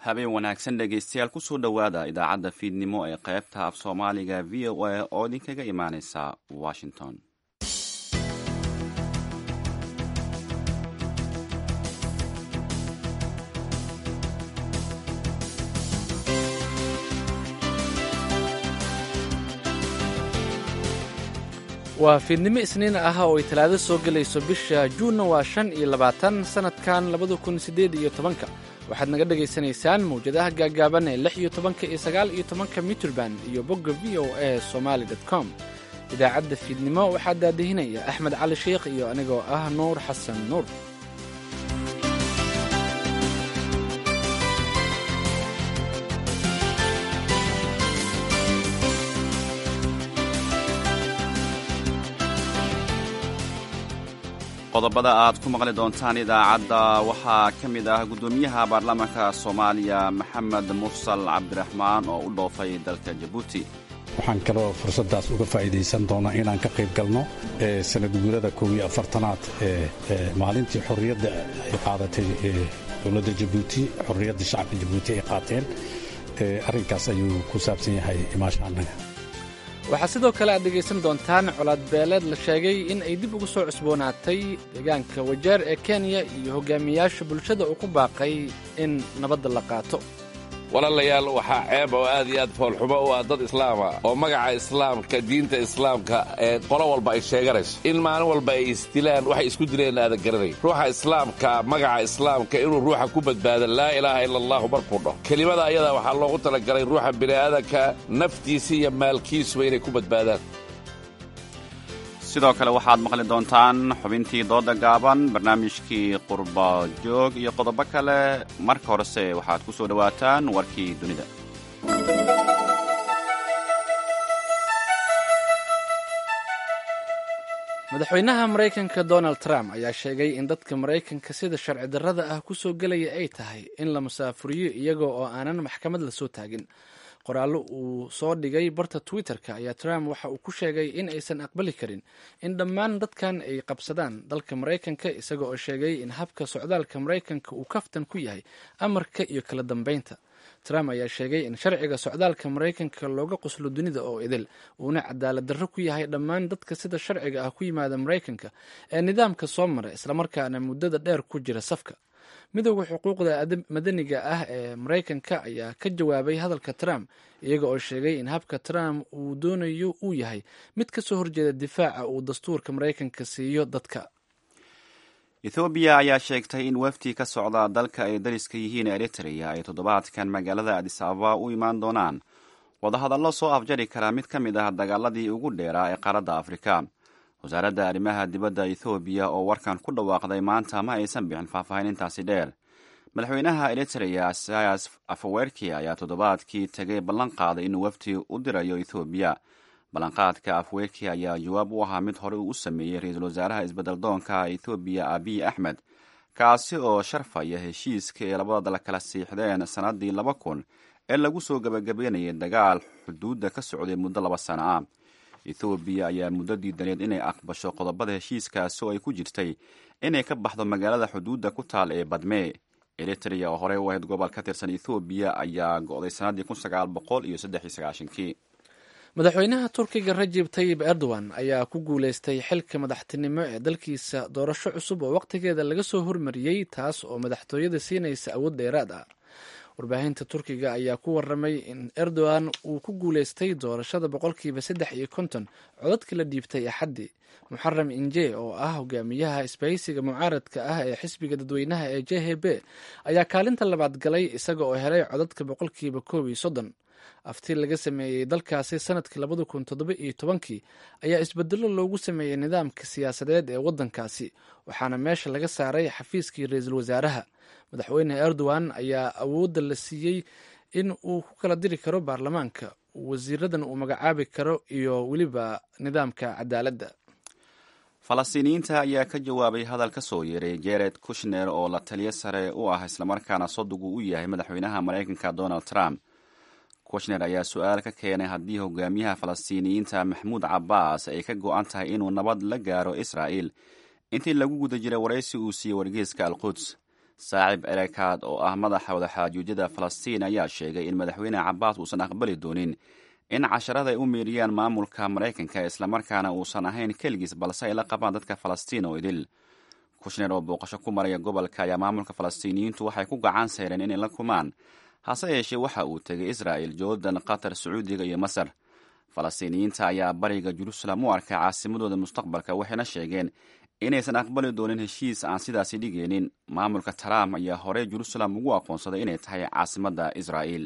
habeen wanaagsan dhegaystayaal kusoo dhowaada idaacadda fiidnimo ee qaybta af soomaaliga v o a oo idinkaga imaaneysa washington waa fiidnimo isniin ah oo ay talaado soo gelayso bisha juunna waa shan iyo labaatan sannadkan labada kun siddeed iyo tobanka waxaad naga dhegaysanaysaan mawjadaha gaaggaaban ee lix iyo tobanka iyo sagaal iyo tobanka mitrband iyo bogga v o a somaali dot com idaacadda fiidnimo waxaa daadihinaya axmed cali sheikh iyo anigoo ah nuur xasan nuur qodobada aad ku maqli doontaan idaacadda waxaa ka mid ah guddoomiyaha baarlamaanka soomaaliya maxamed mursal cabdiraxmaan oo u dhoofay dalka jabuuti waxaan kaloo fursaddaas uga faa'iidaysan doonaa inaan ka qayb galno sanad guurada kow iyo afartanaad ee maalintii xorriyadda ay qaadatay dowladda jabuuti xorriyadda shacabka jabuuti ay qaateen arrinkaas ayuu ku saabsan yahay imaasha annaga waxaa sidoo kale aad dhegaysan doontaan colaad beeleed la sheegay in ay dib ugu soo cusboonaatay deegaanka wajeer ee kenya iyo hogaamiyaasha bulshada uu ku baaqay in nabadda la qaato walaalayaal waxaa ceeb oo aad iyo aad foolxumo u ah dad islaama oo magaca islaamka diinta islaamka ee qolo walba ay sheeganayso in maalin walba ay isdilaan waxay isku dileen aadan garanay ruuxa islaamka magaca islaamka inuu ruuxa ku badbaado laa ilaaha ila allahu markuu dhaho kelimada ayada waxaa loogu talagalay ruuxa bini'aadanka naftiisa iyo maalkiisuba inay ku badbaadaan sidoo kale waxaad maqli doontaan xubintii dooda gaaban barnaamijkii qurba joog iyo qodobo kale marka horese waxaad ku soo dhowaataan warkii dunida madaxweynaha maraykanka donald trump ayaa sheegay in dadka maraykanka sida sharci darrada ah ku soo gelaya ay tahay in la musaafuriyo iyaga oo aanan maxkamad la soo taagin qoraallo uu soo dhigay barta twitter-ka ayaa trump waxa uu ku sheegay in aysan aqbali karin in dhammaan dadkan ay qabsadaan dalka maraykanka isaga oo sheegay in habka socdaalka maraykanka uu kaftan ku yahay amarka iyo kala dambeynta trump ayaa sheegay in sharciga socdaalka maraykanka looga qoslo dunida oo idil uuna cadaalad darro ku yahay dhammaan dadka sida sharciga ah ku yimaada maraykanka ee nidaamka soo mara islamarkaana muddada dheer ku jira safka midooda xuquuqda madaniga ah ee maraykanka ayaa ka jawaabay hadalka trump iyaga oo sheegay in habka trump uu doonayo uu yahay mid ka soo horjeeda difaaca uu dastuurka maraykanka siiyo dadka ethoobiya ayaa sheegtay in wafdi ka socda dalka ay dariska yihiin eritrea ay toddobaadkan magaalada adis ababa u imaan doonaan wadahadallo soo afjari kara mid ka mid ah dagaaladii ugu dheeraa ee qaaradda afrika wasaaradda arrimaha dibadda ethoobiya oo warkan ku dhawaaqday maanta ma aysan bixin faahfaahin intaasi dheer madaxweynaha eritrea sayas afawerki ayaa toddobaadkii tegay ballan qaaday inuu wafdi u dirayo ethoobiya ballanqaadka afwerki ayaa jawaab u ahaa mid hore uu u sameeyey ra-iisul wasaaraha isbeddeldoonka ethoobiya abiy axmed kaasi oo sharfaya heshiiska ee labada dal kala siixdeen sannaddii laba kun ee lagu soo gebagabeynayay dagaal xuduudda ka socday muddo laba sano ah ethoobiya ayaa muddo diidaneed inay aqbasho qodobada heshiiskaasi oo ay ku jirtay inay ka baxdo magaalada xuduudda ku taal ee badme eritrea oo horey u ahayd gobol ka tirsan ethoobiya ayaa go'day sannaddii kun sagaal boqol iyo saddex iyo sagaashankii madaxweynaha turkiga rajib tayib erdogan ayaa ku guuleystay xilka madaxtinimo ee dalkiisa doorasho cusub oo wakhtigeeda laga soo hormariyey taas oo madaxtooyada siinaysa awood dheeraad ah warbaahinta turkiga ayaa ku waramay in erdogan uu ku guuleystay doorashada boqolkiiba saddex iyo konton codadka la dhiibtay axaddii muxaram inje oo ah hogaamiyaha isbahaysiga mucaaradka ah ee xisbiga dadweynaha ee j h b ayaa kaalinta labaad galay isaga oo helay codadka boqolkiiba koob iyo soddon afti laga sameeyey dalkaasi sanadkii labada kun toddoba iyo tobankii ayaa isbedelo loogu sameeyey nidaamka siyaasadeed ee waddankaasi waxaana meesha laga saaray xafiiskii ra-iisul wasaaraha madaxweyne erdogan ayaa awoodda la siiyey in uu ku kala diri karo baarlamaanka wasiiradan uu magacaabi karo iyo weliba nidaamka cadaaladda falastiiniyiinta ayaa ka jawaabay hadal ka soo yeeray jared kushner oo la taliyo sare u ah islamarkaana sodugu u yahay madaxweynaha maraykanka donald trump kushner ayaa su-aal ka keenay haddii hogaamiyaha falastiiniyiinta maxmuud cabbaas ay ka go-an tahay inuu nabad la gaaro israa'il intii lagu guda jiray waraysi uu siiyey wargeyska al quds saacib erekaad oo ah madaxa wadaxaajuudyada falastiin ayaa sheegay in madaxweyne cabaas uusan aqbali doonin in casharada ay u meeriyaan maamulka maraykanka islamarkaana uusan ahayn keligiis balse ay la qabaan dadka falastiin oo idil kushner oo booqasho ku maraya gobolka ayaa maamulka falastiiniyiintu waxay ku gacan sayreen inay la kumaan hase yeeshee waxa uu tegay israa'el jordan qatar sacuudiga iyo masar falastiiniyiinta ayaa bariga jerusalem u arkay caasimadooda mustaqbalka waxayna sheegeen inaysan aqbali doonin heshiis aan sidaasi dhigaynin maamulka trump ayaa horey jerusalem ugu aqoonsaday inay tahay caasimadda israa'el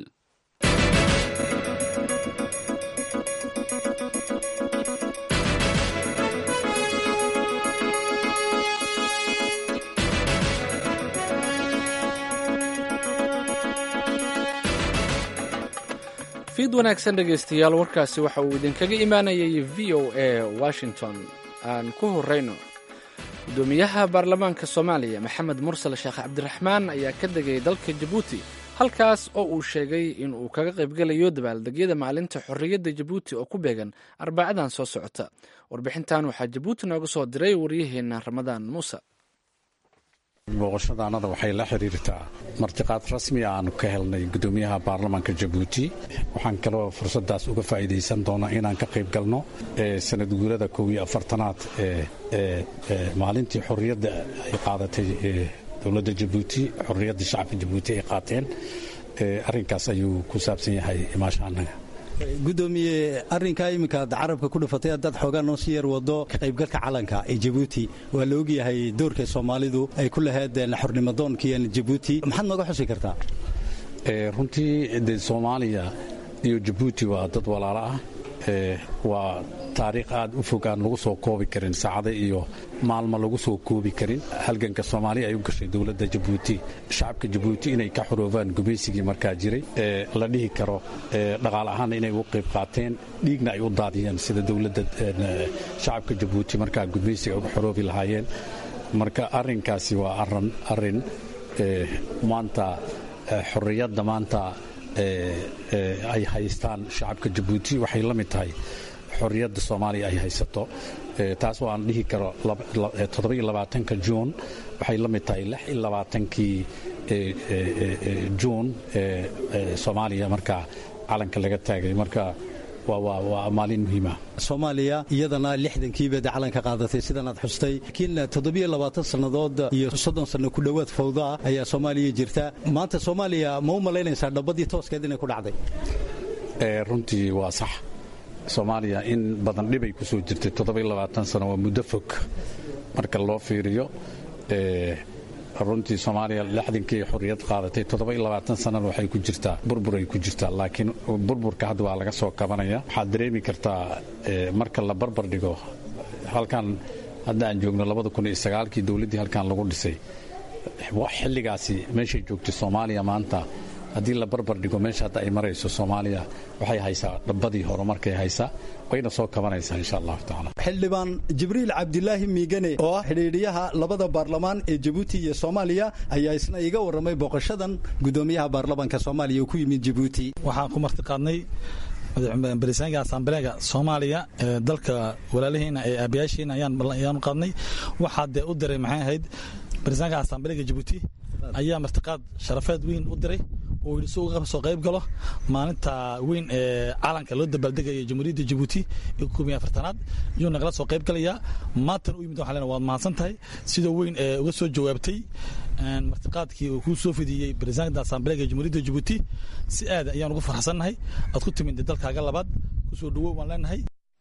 fiid wanaagsan dhegaystayaal warkaasi waxa uu idinkaga imaanayay v o a washington aan ku horeyno gudoomiyaha baarlamaanka soomaaliya maxamed mursal sheekh cabdiraxmaan ayaa ka degay dalka jabuuti halkaas oo uu sheegay in uu kaga qaybgelayo dabaaldegyada maalinta xorriyadda jabuuti oo ku beegan arbacadan soo socota warbixintan waxaa jabuuti nooga soo diray waryaheena ramadaan muuse booqashadaanada waxay la xiriirtaa martiqaad rasmi aanu ka helnay gudoomiyaha baarlamaanka jabuuti waxaan kaloo fursadaas uga faa'iidaysan doonaa inaan ka qayb galno sanad guurada kow iyo afartanaad ee maalintii xorriyadda ay qaadatay dowladda jabuuti xorriyadda shacabka jabuuti ay qaateen arrinkaas ayuu ku saabsan yahay imaashaanaga gudoomiye arrinkaa iminka ad carabka ku dhufatay haddaad xoogaa noo sii yar wado ka qaybgalka calanka ee jabuuti waa la ogyahay doorka soomaalidu ay ku lahayd xornimadoonkii jabuuti maxaad nooga xusi kartaa runtii de soomaaliya iyo jabuuti waa dad walaalo ah waa taariikh aad u fog aan lagu soo koobi karin saacada iyo maalmo lagu soo koobi karin halganka soomaaliya ay u gashay dowladda jabuuti shacabka jabuuti inay ka xoroobaan gumaysigii markaa jiray la dhihi karo dhaqaal ahaanna inay u qayb qaateen dhiigna ay u daadiyeen sida dowladda shacabka jabuuti markaa gumaysiga uga xoroobi lahaayeen marka arrinkaasi waa arrin maanta xorriyadda maanta ay haystaan shacabka jabuuti waxay la mid tahay xorriyadda soomaaliya ay haysato taas oo aan dhihi karo toddobaiylabaatanka juun waxay la mid tahay lix iyo labaatankii juun soomaaliya markaa calanka laga taagay marka waa maalin muhiima soomaaliya iyadana lixdankiiba de calanka qaadatay sidanaad xustay laakiin toddobiyo labaatan sannadood iyo soddon sanno ku dhowaad fawdaa ayaa soomaaliya jirta maanta soomaaliya ma u malaynaysaa dhabbadii tooskeed inay ku dhacday runtii waa sax soomaaliya in badan dhibay ku soo jirtay toddobiyo labaatan sano waa muddo fog marka loo fiiriyo runtii soomaaliya lixdankii xorriyad qaadatay toddoba-iyo labaatan sanana waxay ku jirtaa burbur ay ku jirtaa laakiin burburka hadda waa laga soo kabanaya waxaad dareemi kartaa marka la barbar dhigo halkan hadda aan joogno labada kun iyo sagaalkii dowladdii halkan lagu dhisay xilligaasi meeshay joogtay soomaaliya maanta haddii la barbar dhigo meesha hadda ay marayso soomaaliya waxay haysaa dhabbadii horumarkay haysaa wayna soo kabanaysaa insha allahu tacaala xildhibaan jibriil cabdilaahi miigane oo ah xidhiidhiyaha labada baarlamaan ee jabuuti iyo soomaaliya ayaa isna iga warramay booqashadan gudoomiyaha baarlamaanka soomaaliya uu ku yimid jabuuti waxaan ku martiqaadnay barisaanka asambleega soomaaliya ee dalka walaalihiina ee aabayaashiina ayaanu qaadnay waxaa dee u diray maxay ahayd barisaanka asambleega jabuuti ayaa martiqaad sharafeed weyn u diray oo yidhi si uga soo qayb galo maalinta weyn ee calanka loo dabaaldegaya jamhuuriyadda jabuuti ee koobiyo afartanaad iyuu nagala soo qayb galayaa maantana u yimid waxaan leenahay waad mahadsan tahay sidoo weyn ee uga soo jawaabtay martiqaadkii uu kuu soo fidiyey barisaanka asambleega jamhuuriyadda jabuuti si aad ayaan ugu farxsannahay aad ku timid dalkaaga labaad kusoo dhawow waan leenahay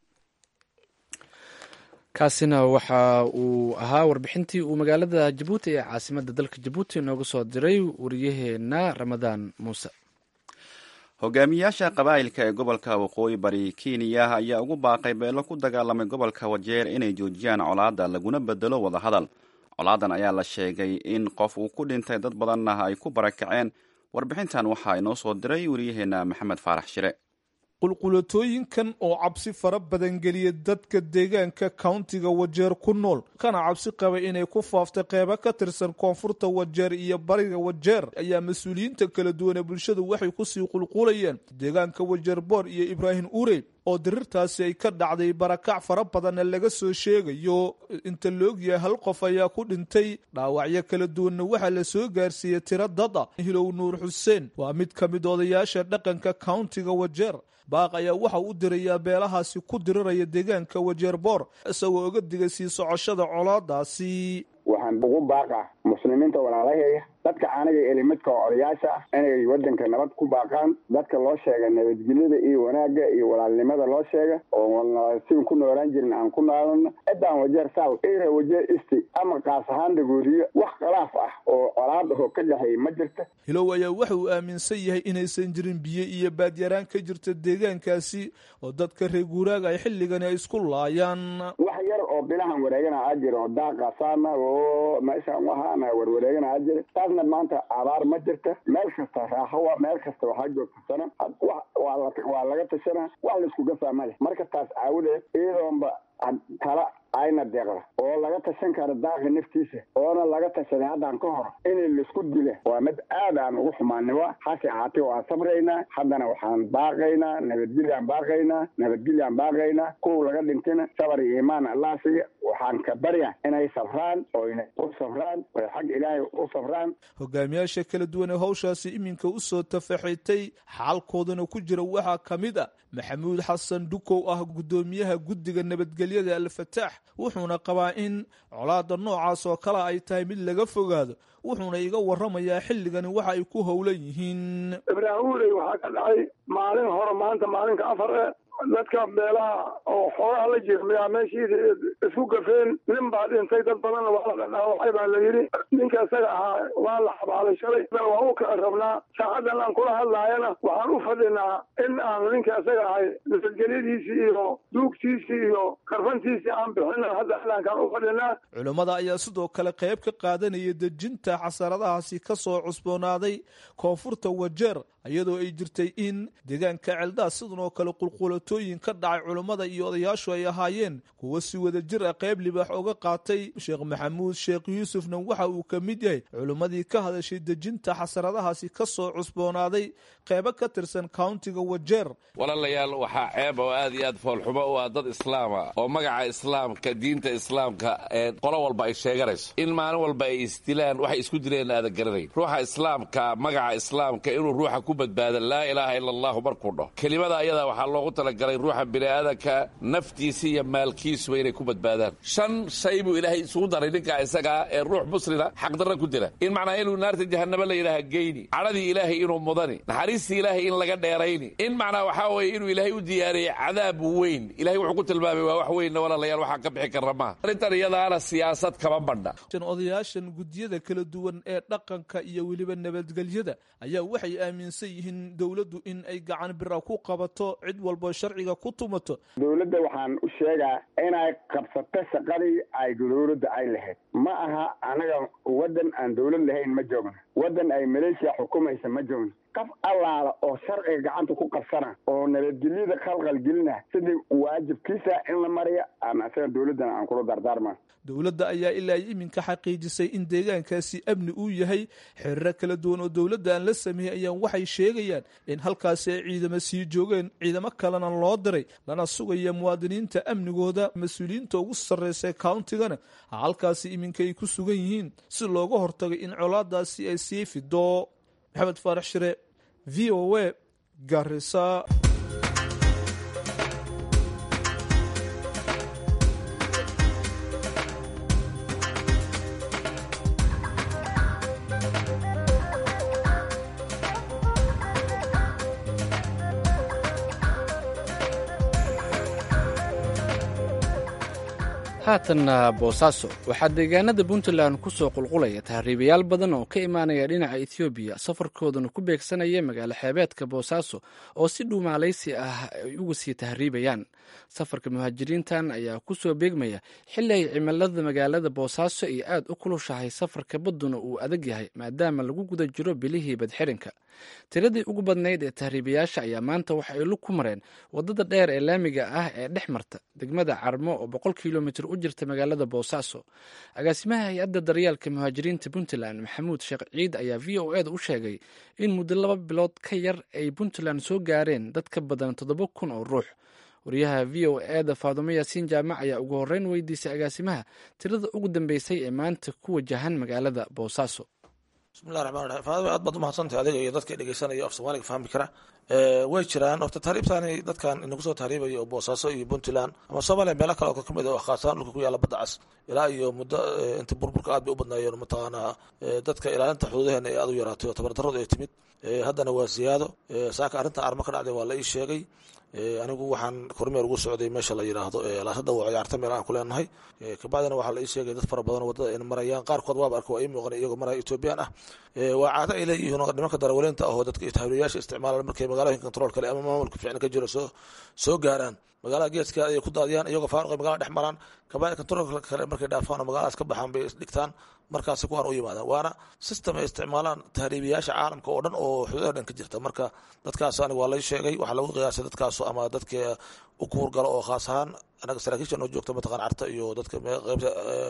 kaasina waxa uu ahaa warbixintii uu magaalada jabuuti ee caasimadda dalka jabuuti nooga soo diray wariyaheena ramadaan muuse hogaamiyaasha qabaa'ilka ee gobolka waqooyi bari kenya ayaa ugu baaqay beelo ku dagaalamay gobolka wajeer inay joojiyaan colaadda laguna bedelo wadahadal colaadan ayaa la sheegay in qof uu ku dhintay dad badanna ay ku barakaceen warbixintan waxaa inoo soo diray wariyaheena maxamed faarax shire qulqulatooyinkan oo cabsi fara badan geliya dadka deegaanka countiga wajeer ku nool kana cabsi qaba inay ku faaftay qeybo ka tirsan koonfurta wajeer iyo bariga wajeer ayaa mas-uuliyiinta kala duwan ee bulshadu waxay kusii qulqulayeen deegaanka wajeer boor iyo ibraahim urey oo dirirtaasi ay ka dhacday barakac fara badanna laga soo sheegayo inta la ogyahay hal qof ayaa ku dhintay dhaawacyo kala duwanna waxaa la soo gaarsiiyey tiro dad ah hilow nuur xuseen waa mid ka mid odayaasha dhaqanka countiga wajeer baaq ayaa waxa u dirayaa beelahaasi ku diriraya deegaanka wajeer boor isagoo oga digay sii socoshada colaadaasi waxaan ugu baaqa muslimiinta walaalaheeya dadka aniga elimidka oo odayaasha ah inay waddanka nabad ku baaqaan dadka loo sheega nabadgelyada iyo wanaagga iyo walaalnimada loo sheega oo siin ku noolaan jirin aan ku noolano ciddaan wajeer south ira wajeer east ama kaas ahaan dagooriyo wax khilaaf ah oo colaad ahoo ka dhexeeya ma jirta hilow ayaa waxa uu aaminsan yahay inaysan jirin biyo iyo baadyaraan ka jirta deegaankaasi oo dadka reer guuraaga ay xilligani ay isku laayaan wax yar oo bilahan wareegana a jira oo daaqasaana oo meeshaan waxaana warwareegana a jira taasna maanta abaar ma jirta meel kasta raaxowa meel kasta waxaa joogtasana waa laga tashanaa wax laiskuga fahma leh marka taas aawadeed iyadoonba tala ayna deeqda oo laga tashan karo daaqa naftiisa oona laga tashaday haddaan ka hor in laisku dila waa mid aad aan ugu xumaaniwa hase ahaatee waan sabraynaa haddana waxaan baaqaynaa nabadgelyaan baaqaynaa nabadgelyaan baaqaynaa kuwa laga dhintina sabar iyo iimaan allah siiya waxaan ka barya inay safraan oyna u safraan oy xag ilaahay u safraan hogaamiyaasha kala duwan ee hawshaasi iminka usoo tafaxitay xaalkoodana ku jira waxaa ka mid a maxamuud xasan dhukow ah guddoomiyaha guddiga nabadgelyada alfataax wuxuuna qabaa in colaada noocaas oo kale ay tahay mid laga fogaado wuxuuna iga waramayaa xilligani waxa ay ku howlan yihiin ibraahimuley waxaa ka dhacay maalin hore maanta maalinka afar e dadka beelaha oo xoogaha la jirmayaa meeshiisa isku gafeen nin baa dhintay dad badanna waa la dhaawacay baa la yidhi ninka isaga ahaa waa la xabaalay shalay waa u ka rabnaa saacadan aan kula hadlaayana waxaan u fadhinaa in aan ninka isaga ahay nabadgelyadiisii iyo duugtiisii iyo karfantiisii aan bixina hadda adaankaan u fadhinaa culammada ayaa sidoo kale qayb ka qaadanaya dejinta xasaradahaasi ka soo cusboonaaday koonfurta wajeer iyadoo ay jirtay in deegaanka celdaas sidan oo kale qulqulatooyin ka dhacay culammada iyo odayaashu ay ahaayeen kuwo si wada jir ah qayb libaax oga qaatay sheekh maxamuud sheekh yuusufna waxa uu ka mid yahay culimmadii ka hadashay dejinta xasaradahaasi ka soo cusboonaaday qaybo ka tirsan countiga wajeer walaalayaal waxaa ceeb oo aad iyo aad foolxumo u ah dad islaama oo magaca islaamka diinta islaamka ee qolo walba ay sheeganayso in maalin walba ay isdilaan waxay isku dileen aadan garanayn ruuxa islaamka magaca islaamka inuu ruuxa ku badbaada laa ilaaha ila allahu markuu dhaho kelimada ayada waxaa loogu talagalay ruuxa bini'aadanka naftiisa iyo maalkiisuba inay ku badbaadaan shan shay buu ilaahay isugu daray ninkaa isagaa ee ruux muslina xaqdarra ku dila in macnaa inuu naarta jahanaba la yidhaaha geyni cadhadii ilaahay inuu mudani naxariistii ilaahay in laga dheerayni in macnaa waxaa weeye inuu ilaahay u diyaariyey cadaab weyn ilahay wuxuu ku tilmaamay waa wax weynna walaalayaal waxaa ka bixi karra maaha arrintan iyadaana siyaasad kama bandha odayaashan guddiyada kala duwan ee dhaqanka iyo weliba nabadgelyada ayaa waxay aaminsan yihiin dowladdu in ay gacan bira ku qabato cid walbo sharciga ku tumato dowladda waxaan u sheegaa inay qabsato shaqadii ay dowladda ay lahayd ma aha anaga waddan aan dowlad lahayn ma joogno waddan ay maleeshiya xukumaysa ma joogno qaf allaala oo sharciga gacanta ku qabsana oo nabadgelyada khalqal gelina sidii waajibkiisa in la mariya aan isaga dowladdana aan kula dardaarma dowladda ayaa ilaa iminka xaqiijisay in deegaankaasi amni uu yahay xiriiro kala duwan oo dowladda aan la sameeyey ayaan waxay sheegayaan in halkaasi ay ciidamo sii joogeen ciidamo kalena loo diray lana sugaya muwaadiniinta amnigooda mas-uuliyiinta ugu sarreysa countigana halkaasi iminka ay ku sugan yihiin si looga hortago in colaadaasi ay sii fido maxamed faarax shire v o a garisa haatanna boosaaso waxaa deegaanada puntland ku soo qulqulaya tahriibayaal badan oo ka imaanaya dhinaca etoobiya safarkoodana ku beegsanaya magaalo xeebeedka boosaaso oo si dhuumaalaysi ah ay uga sii tahriibayaan safarka muhaajiriintan ayaa ku soo beegmaya xilli ay cimilada magaalada boosaaso ay aad u kulushahay safarka badduna uu adag yahay maadaama lagu guda jiro bilihii badxirinka tiradii ugu badnayd ee tahriibayaasha ayaa maanta waxa ay lug ku mareen wadada dheer ee laamiga ah ee dhex marta degmada carmo oo boqol kilomitr u jirta magaalada boosaaso agaasimaha hay-adda daryeelka muhaajiriinta puntland maxamuud sheekh ciid ayaa v o eda u sheegay in muddo laba bilood ka yar ay puntland soo gaareen dad ka badan toddoba kun oo ruux wariyaha v o eda faadumo yaasiin jaamac ayaa ugu horreyn weydiisay agaasimaha tirada ugu dambeysay ee maanta ku wajahan magaalada boosaaso bismillahi raxmaan raxiim faadima aad baad umahadsantahay adiga iyo dadka dhegeysanaya af soomaaliga fahmi kara way jiraan horta tahriibtaani dadkan inagu soo tahriibaya oo boosaaso iyo puntland ama soomaaliya meelo kale oo kamid ah khaasaan dhulka ku yaalla badda cas ilaa iyo muddo inta burburka aad bay u badnaayeen mataqaanaa dadka ilaalinta xuduudaheena ee aad u yaraatay oo tabardarradu ay timid haddana waa siyaado saaka arrintan armo ka dhacday waa la ii sheegay anigu waxaan kormeer ugu socday meesha la yidhaahdo laasada waa ciyaarta meel aan ku leenahay kabacdina waxaa la ii sheegay dad fara badan wadada in marayaan qaarkood waaba arka waa ii muuqan iyagoo maraya ethoobiyan ah waa caado ay leeyihiin nimanka darawaliinta ahoo dadka tahriibayaasha isticmaalaan markay magaalooyinka control kale ama maamulka fiicna ka jiro soo soo gaaraan magaalada geeska ayay ku daadiyaan iyagoo faaruqay magaalada dhex maraan kabacdi controlka kale markay dhaafaan oo magaaladaas ka baxaan bay isdhigtaan markaasi kuwaan u yimaadaan waana system ay isticmaalaan tahriibiyaasha caalamka oo dhan oo xuduudaha dhan ka jirta marka dadkaas aniga waa lay sheegay waxaa lagu qiyaasay dadkaas ama dadka u kuurgalo oo khaas ahaan anaga saraakiisha noo joogta mataqaan carta iyo dadka qaybta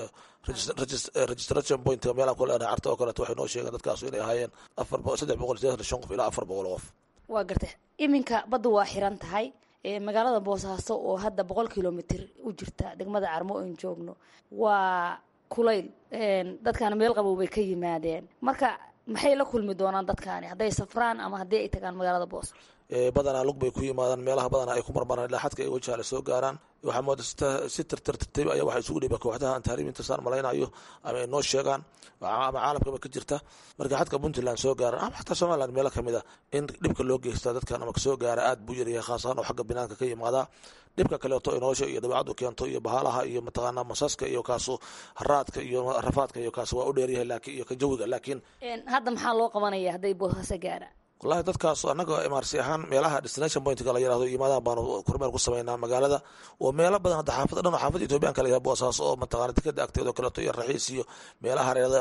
registration point meelaan ku leenahay carta oo kaleeto waxay noo sheegeen dadkaas inay ahaayeen afar saddex boqol sideetan shan qof ilaa afar boqol qof waa garta iminka badda waa xiran tahay magaalada boosaaso oo hadda boqol kilomitr u jirta degmada carmo oon joogno waa kulayl dadkaana meel qabow bay ka yimaadeen marka maxay la kulmi doonaan dadkaani hadday safraan ama haddii ay tagaan magaalada boos badanaa lug bay ku yimaadaan meelaha badanaa ay ku marmaraan ilaa xadka ay wajahala soo gaaraan waxaa mooda si tirtir tirtayb ayaa waxaa isugu dhiba kooxdaha aan tahriibinta saan malaynayo ama ay noo sheegaan ama caalamkaba ka jirta marka xadka puntland soo gaaran ama xataa somaliland meelo kamid a in dhibka loo geystaa dadkan ama kasoo gaara aad buu yaryahay khaas ahaan oo xagga binaanka ka yimaadaa dhibka kaleeto ay nolosha iyo dabeecaddu keento iyo bahaalaha iyo mataqaanaa masaska iyo kaasu haraadka iyo rafaadka iyo kaas waa u dheeryahay laakiin iyo ka jawiga laakiin hadda maxaa loo qabanaya hadday boosaaso gaaraan wallahi dadkaas annaga imaarsi ahaan meelaha destination pointka la yirahdo yimaadaan baanu kormeer ku sameynaa magaalada oo meelo badan hadda xaafad dhan oo xaafad ethoobiyan kala yahay boosaaso oo mataqaana dekada agteeda oo kaleeto iyo raxiis iyo meelaha hareerada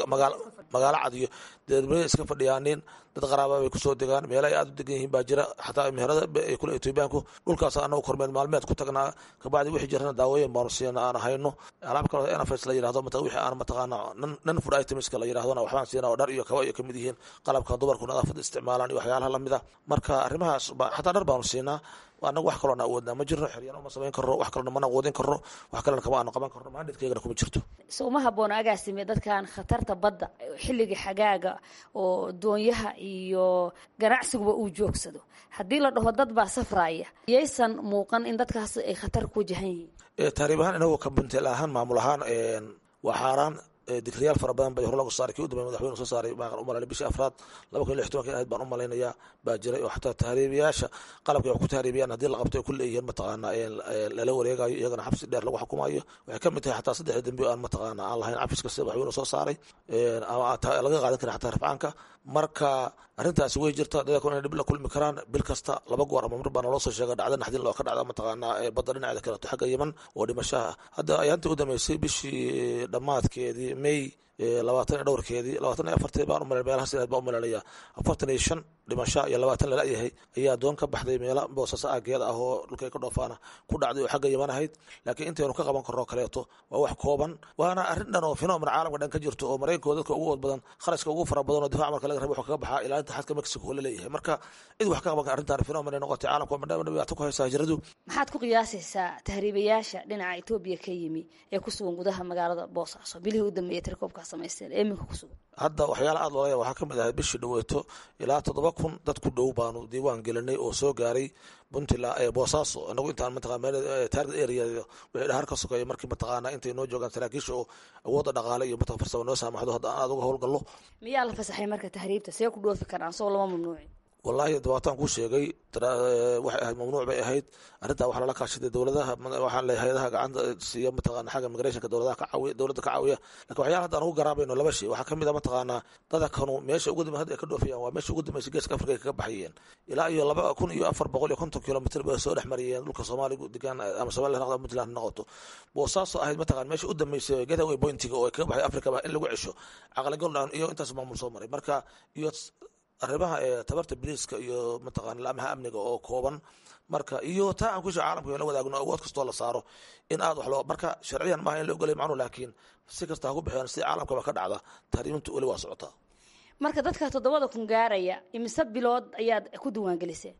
magaalo cad iyo deedmaya iska fadhiyaanin dad qaraaba bay kusoo degaan meela ay aad u degan yihiin baa jira xataa meherada ay kule ethoobiyaanku dhulkaas annagu kormeer maalmeed ku tagnaa kabacdi wixii jirana daawooyin baanu siina aan hayno alaab kaloo nfs la yirahdo mata wixii aan mataqaana nan food itemska la yirahdona waxbaan siina oo dhar iyo kaba iyo kamid yihiin qalabka dumarku nadaafada isticmaalaan iyo waxyaalaha lamid ah marka arrimahaas xataa dhar baanu siinaa anagu wax kaloona awoodnaa ma jirno xeryan uma samayn karno wax kalona mana awoodin karno wax kalena kama aanu qaban karno maandhidkaygana kuma jirto so uma habboona agaasime dadkan khatarta badda xilliga xagaaga oo doonyaha iyo ganacsiguba uu joogsado haddii la dhaho dad baa safraya yaysan muuqan in dadkaas ay khatar ku wajahan yihiin taariib ahaan inagoo ka buntel ahaan maamul ahaan waa xaaraan digriyaal fara badan bay hor lagu saaray kii u dambeey madaxweyne soo saaray baan u malaynay bishii afraad laba kun iyo lix tobanka ahayd baan u malaynayaa baa jiray oo xataa tahriibiyaasha qalabka wax ku tahriibiyaan haddii la qabto ay ku leeyihiin mataqaana lala wareegayo iyagana xabsi dheer lagu xukumayo waxay ka mid tahay xataa saddexda dembi aan mataqaana aan lahayn cafiska sida madaxweyne soo saaray ama laga qaadan karin xataa rafcaanka marka arrintaasi way jirta dadku inay dhib la kulmi karaan bil kasta laba goor ama mar baa naloo soo sheega dhacda naxdin loo ka dhacda mataqaanaa badda dhinaceeda kaleeto xagga yeman oo dhimashaha hadda ayaantii u dambeysay bishii dhammaadkeedii may labaatan iyo dhowrkeedii labaatan iyo afartii baan umalay meelaha sideed baan umalanaya afartan iyo shan dhimasho iyo labaatan lala-yahay ayaa doon ka baxday meela boosasa aageeda ah oo dhulkay ka dhoofaana ku dhacday oo xagga yaman ahayd laakiin intaynu ka qaban karno kaleeto waa wax kooban waana arrin dhan oo fenomen caalamka dhan ka jirto oo maraykanko dadka ugu ood badan kharashka ugu fara badan oo difac marka laga raba wuxuu kaga baxaa ilaalinta xadka mexico oo la leeyahay marka cid wax ka qaban kara arrintan fenomen ay noqotay caalamka madhama dhibaato ku haysa hijradu maxaad ku qiyaasaysaa tahriibayaasha dhinaca etoobiya ka yimi ee ku sugan gudaha magaalada boosaaso bilihii u dambeeyay tirkoobkaa samaysteen ee iminka ku sugan hadda waxyaala aad loolaya waxaa ka mid ahay bishii dhaweeto ilaa toddoba kun dad ku dhow baanu diiwaan gelinay oo soo gaaray puntland ee boosaaso inagu intaan mataqaa target area wixii dhahar ka sokeeya markii mataqaana intay noo joogaan saraakiisha oo awoodda dhaqaale iyo mataq farsamo noo saamaxdo hadda aan aad uga howlgallo miyaa la fasaxay marka tahriibta see ku dhoofi karaan soo lama mamnuuci wallaahi dabaataan kuu sheegay waxay ahayd mamnuuc bay ahayd arrintaa waxaa lala kaashaday dowladaha waxaan leeyahay hay-adaha gacanta siiya mataqaana xagga migrationka dowladaha ka caawiya dowladda ka caawiya lakin waxyaala hadda aan ugu garaabayno laba shay waxaa kamid a mataqaanaa dada kanu meesha ugu dambe hadda ay ka dhoofayaan waa meesha ugu dambeysay geeska afrika ay kaga baxayeen ilaa iyo laba kun iyo afar boqol iyo konton kilomitr bay soo dhex mariyeen dhulka soomaaligu degaan ama somaliya noqdo puntland ha noqoto boosaaso ahayd mataqana meesha u dambeysay getaway pointiga oo ay kaga baxay afrikaba in lagu cesho caqligal iyo intaas maamul soo maray marka iyo arrimaha ee tabarta biliiska iyo mataqana laamaha amniga oo kooban marka iyo taa aan kusha caalamka la wadaagno awood kastoo la saaro in aad wax loo marka sharciyan maaha in la ogolay macnu laakiin si kasta ha ku bixiyaan si caalamkaba ka dhacda tahriimintu weli waa socotaa marka dadka toddobada kun gaaraya imise bilood ayaad ku diiwaangeliseen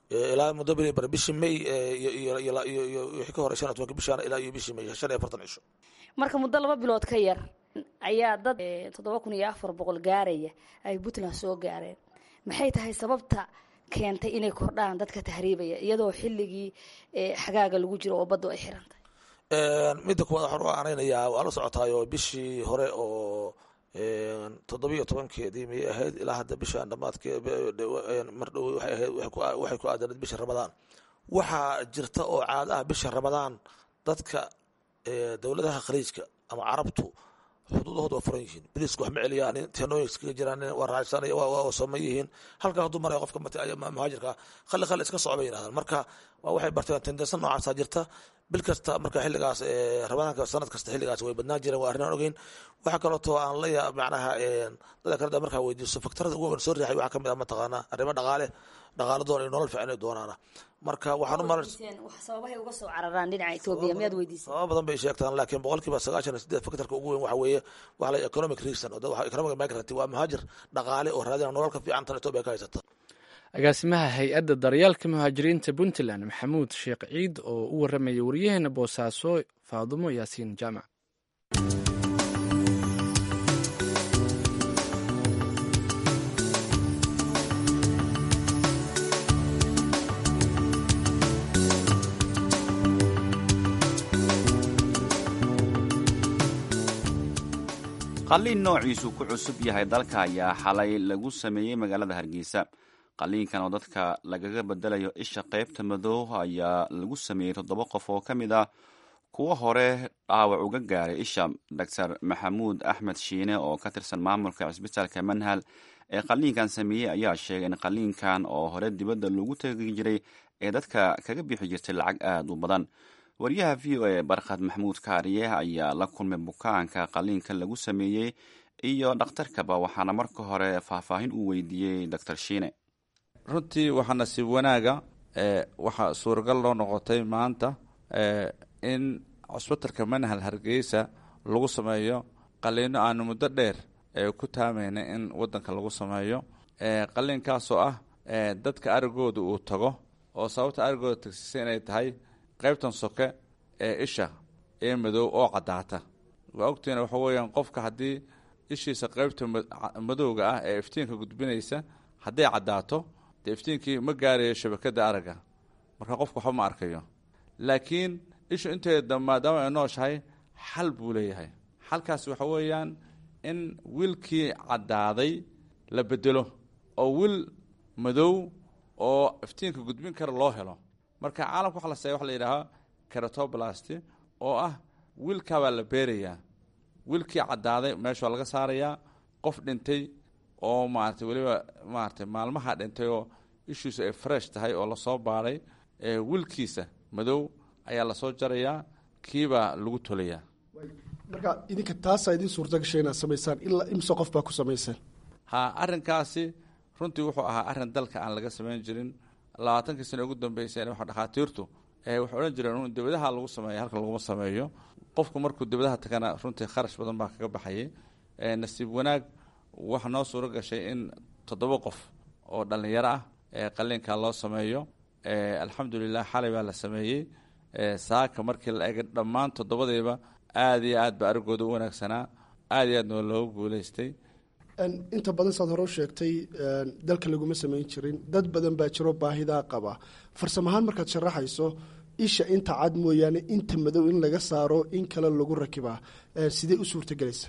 ilaa muddo bil bar bishii may iyo wixii ka hore shan iyo tobanka bishaan ilaa iyo bishii may shan iyo afartan cisho marka muddo laba bilood ka yar ayaa dad toddoba kun iyo afar boqol gaaraya ay puntland soo gaareen maxay tahay sababta keentay inay kordhaan dadka tahriibaya iyadoo xilligii xagaaga lagu jiro oo baddu ay xiran tahay midda kuwaad waxaan u aanaynayaa waa la socotaayo bishii hore oo toddobiyo tobankeedii miyay ahayd ilaa hadda bishaan dhamaadkee mar dhow waxay ahayd waxay ku aadanayd bisha ramadaan waxaa jirta oo caada ah bisha ramadaan dadka dowladaha khaliijka ama carabtu xuduudahooda waa furan yihiin biriiska wax ma celiyaan tenooyin iskaga jiraan waa raacsanaya waa soman yihiin halkaa hadduu maraya qofka muhaajirka khali khali iska soco bay yidhahdaan marka waa waxay barteen tendensa noocaasaa jirta bil kasta marka xilligaas ramadaanka sanad kasta xilligaas way badnaan jireen waa arrin aan ogeyn waxaa kalootoo aan la yaa macnaha dada kale markaa weydiiso faktarada ugu weyn soo riixay waxaa kamid ah mataqaanaa arrimo dhaqaale dhaqaale doon iyo nolol fiican ay doonaana marka waxaan u maran sababahay uga soo cararaan dhinaca etoobiya miyaad weydiisay sababa badan bay sheegtaan laakiin boqolkiiba sagaashan iyo sideed faktarka ugu weyn waxa weeye waxa la economic reason oo waxa economic migrant waa muhaajir dhaqaale oo raadina nolol ka fiican tan etoobiya ka haysata agaasimaha hay-adda daryaalka muhaajiriinta puntland maxamuud sheekh ciid oo u warramaya waryaheena boosaaso faadumo yaasiin jaamac qalliin noociisu ku cusub yahay dalka ayaa xalay lagu sameeyey magaalada hargeysa qalliinkan oo dadka lagaga bedelayo isha qaybta madow ayaa lagu sameeyey toddoba qof oo ka mid ah kuwo hore dhaawac uga gaaray isha doctor maxamuud axmed shiine oo ka tirsan maamulka cisbitaalka manhal ee qalliinkan sameeyey ayaa sheegay in qalliinkan oo hore dibadda lagu tegi jiray ee dadka kaga bixi jirtay lacag aada u badan wariyaha v o a barkhad maxamuud kaariye ayaa la kulmay bukaanka qalliinka lagu sameeyey iyo dhakhtarkaba waxaana marka hore faahfaahin uu weydiiyey doctor shiine runtii waxaa nasiib wanaaga waxaa suuragal loo noqotay maanta in cusbitalka manhal hargeysa lagu sameeyo qaliino aanu muddo dheer ku taamayna in wadanka lagu sameeyo qaliinkaasoo ah dadka arigooda uu tago oo sababta arigooda tagsisa inay tahay qaybtan soke ee isha ee madow oo caddaata waa ogtiina waxa weeyaan qofka haddii ishiisa qaybta madowga ah ee iftiinka gudbinaysa hadday caddaato dee iftiinkii ma gaarayo shabakada aragga marka qofka waxba ma arkayo laakiin ishu inteeda maadaama ay nooshahay xal buu leeyahay xalkaasi waxa weeyaan in wiilkii caddaaday la bedelo oo wiil madow oo iftiinka gudbin kara loo helo marka caalamka waxa la seeya waxa la yidhaahaa keratoblasti oo ah wiilkaabaa la beerayaa wiilkii caddaaday meesha laga saarayaa qof dhintay oo maarata weliba maarata maalmaha dhintay oo ishiisu ay fresh tahay oo lasoo baadhay wiilkiisa madow ayaa lasoo jarayaa kiibaa lagu tolayaa marka idinka taasaa idin suurta gashay inaad samaysaan ilaa imse qof baa ku samaysaan ha arrinkaasi runtii wuxuu ahaa arrin dalka aan laga samayn jirin labaatankii sano ugu dambeysayna waxa dhakhaatiirtu waxay odhan jireen un dibadaha lagu sameeya halka laguma sameeyo qofku markuu dibadaha tagana runtii kharash badan baa kaga baxayay nasiib wanaag waxa noo suuro gashay in toddoba qof oo dhallinyaro ah ee qaliinkaa loo sameeyo alxamdulilah xalay baa la sameeyey saaka markii la egay dhammaan toddobadiiba aad iyo aad ba arigooda u wanaagsanaa aad iyo aad noo loogu guuleystay inta badan saad hore u sheegtay dalka laguma samayn jirin dad badan baa jiro baahidaa qaba farsamo ahaan markaad sharaxayso isha inta cad mooyaane inta madow in laga saaro in kale lagu rakibaa sidee u suurtagelaysa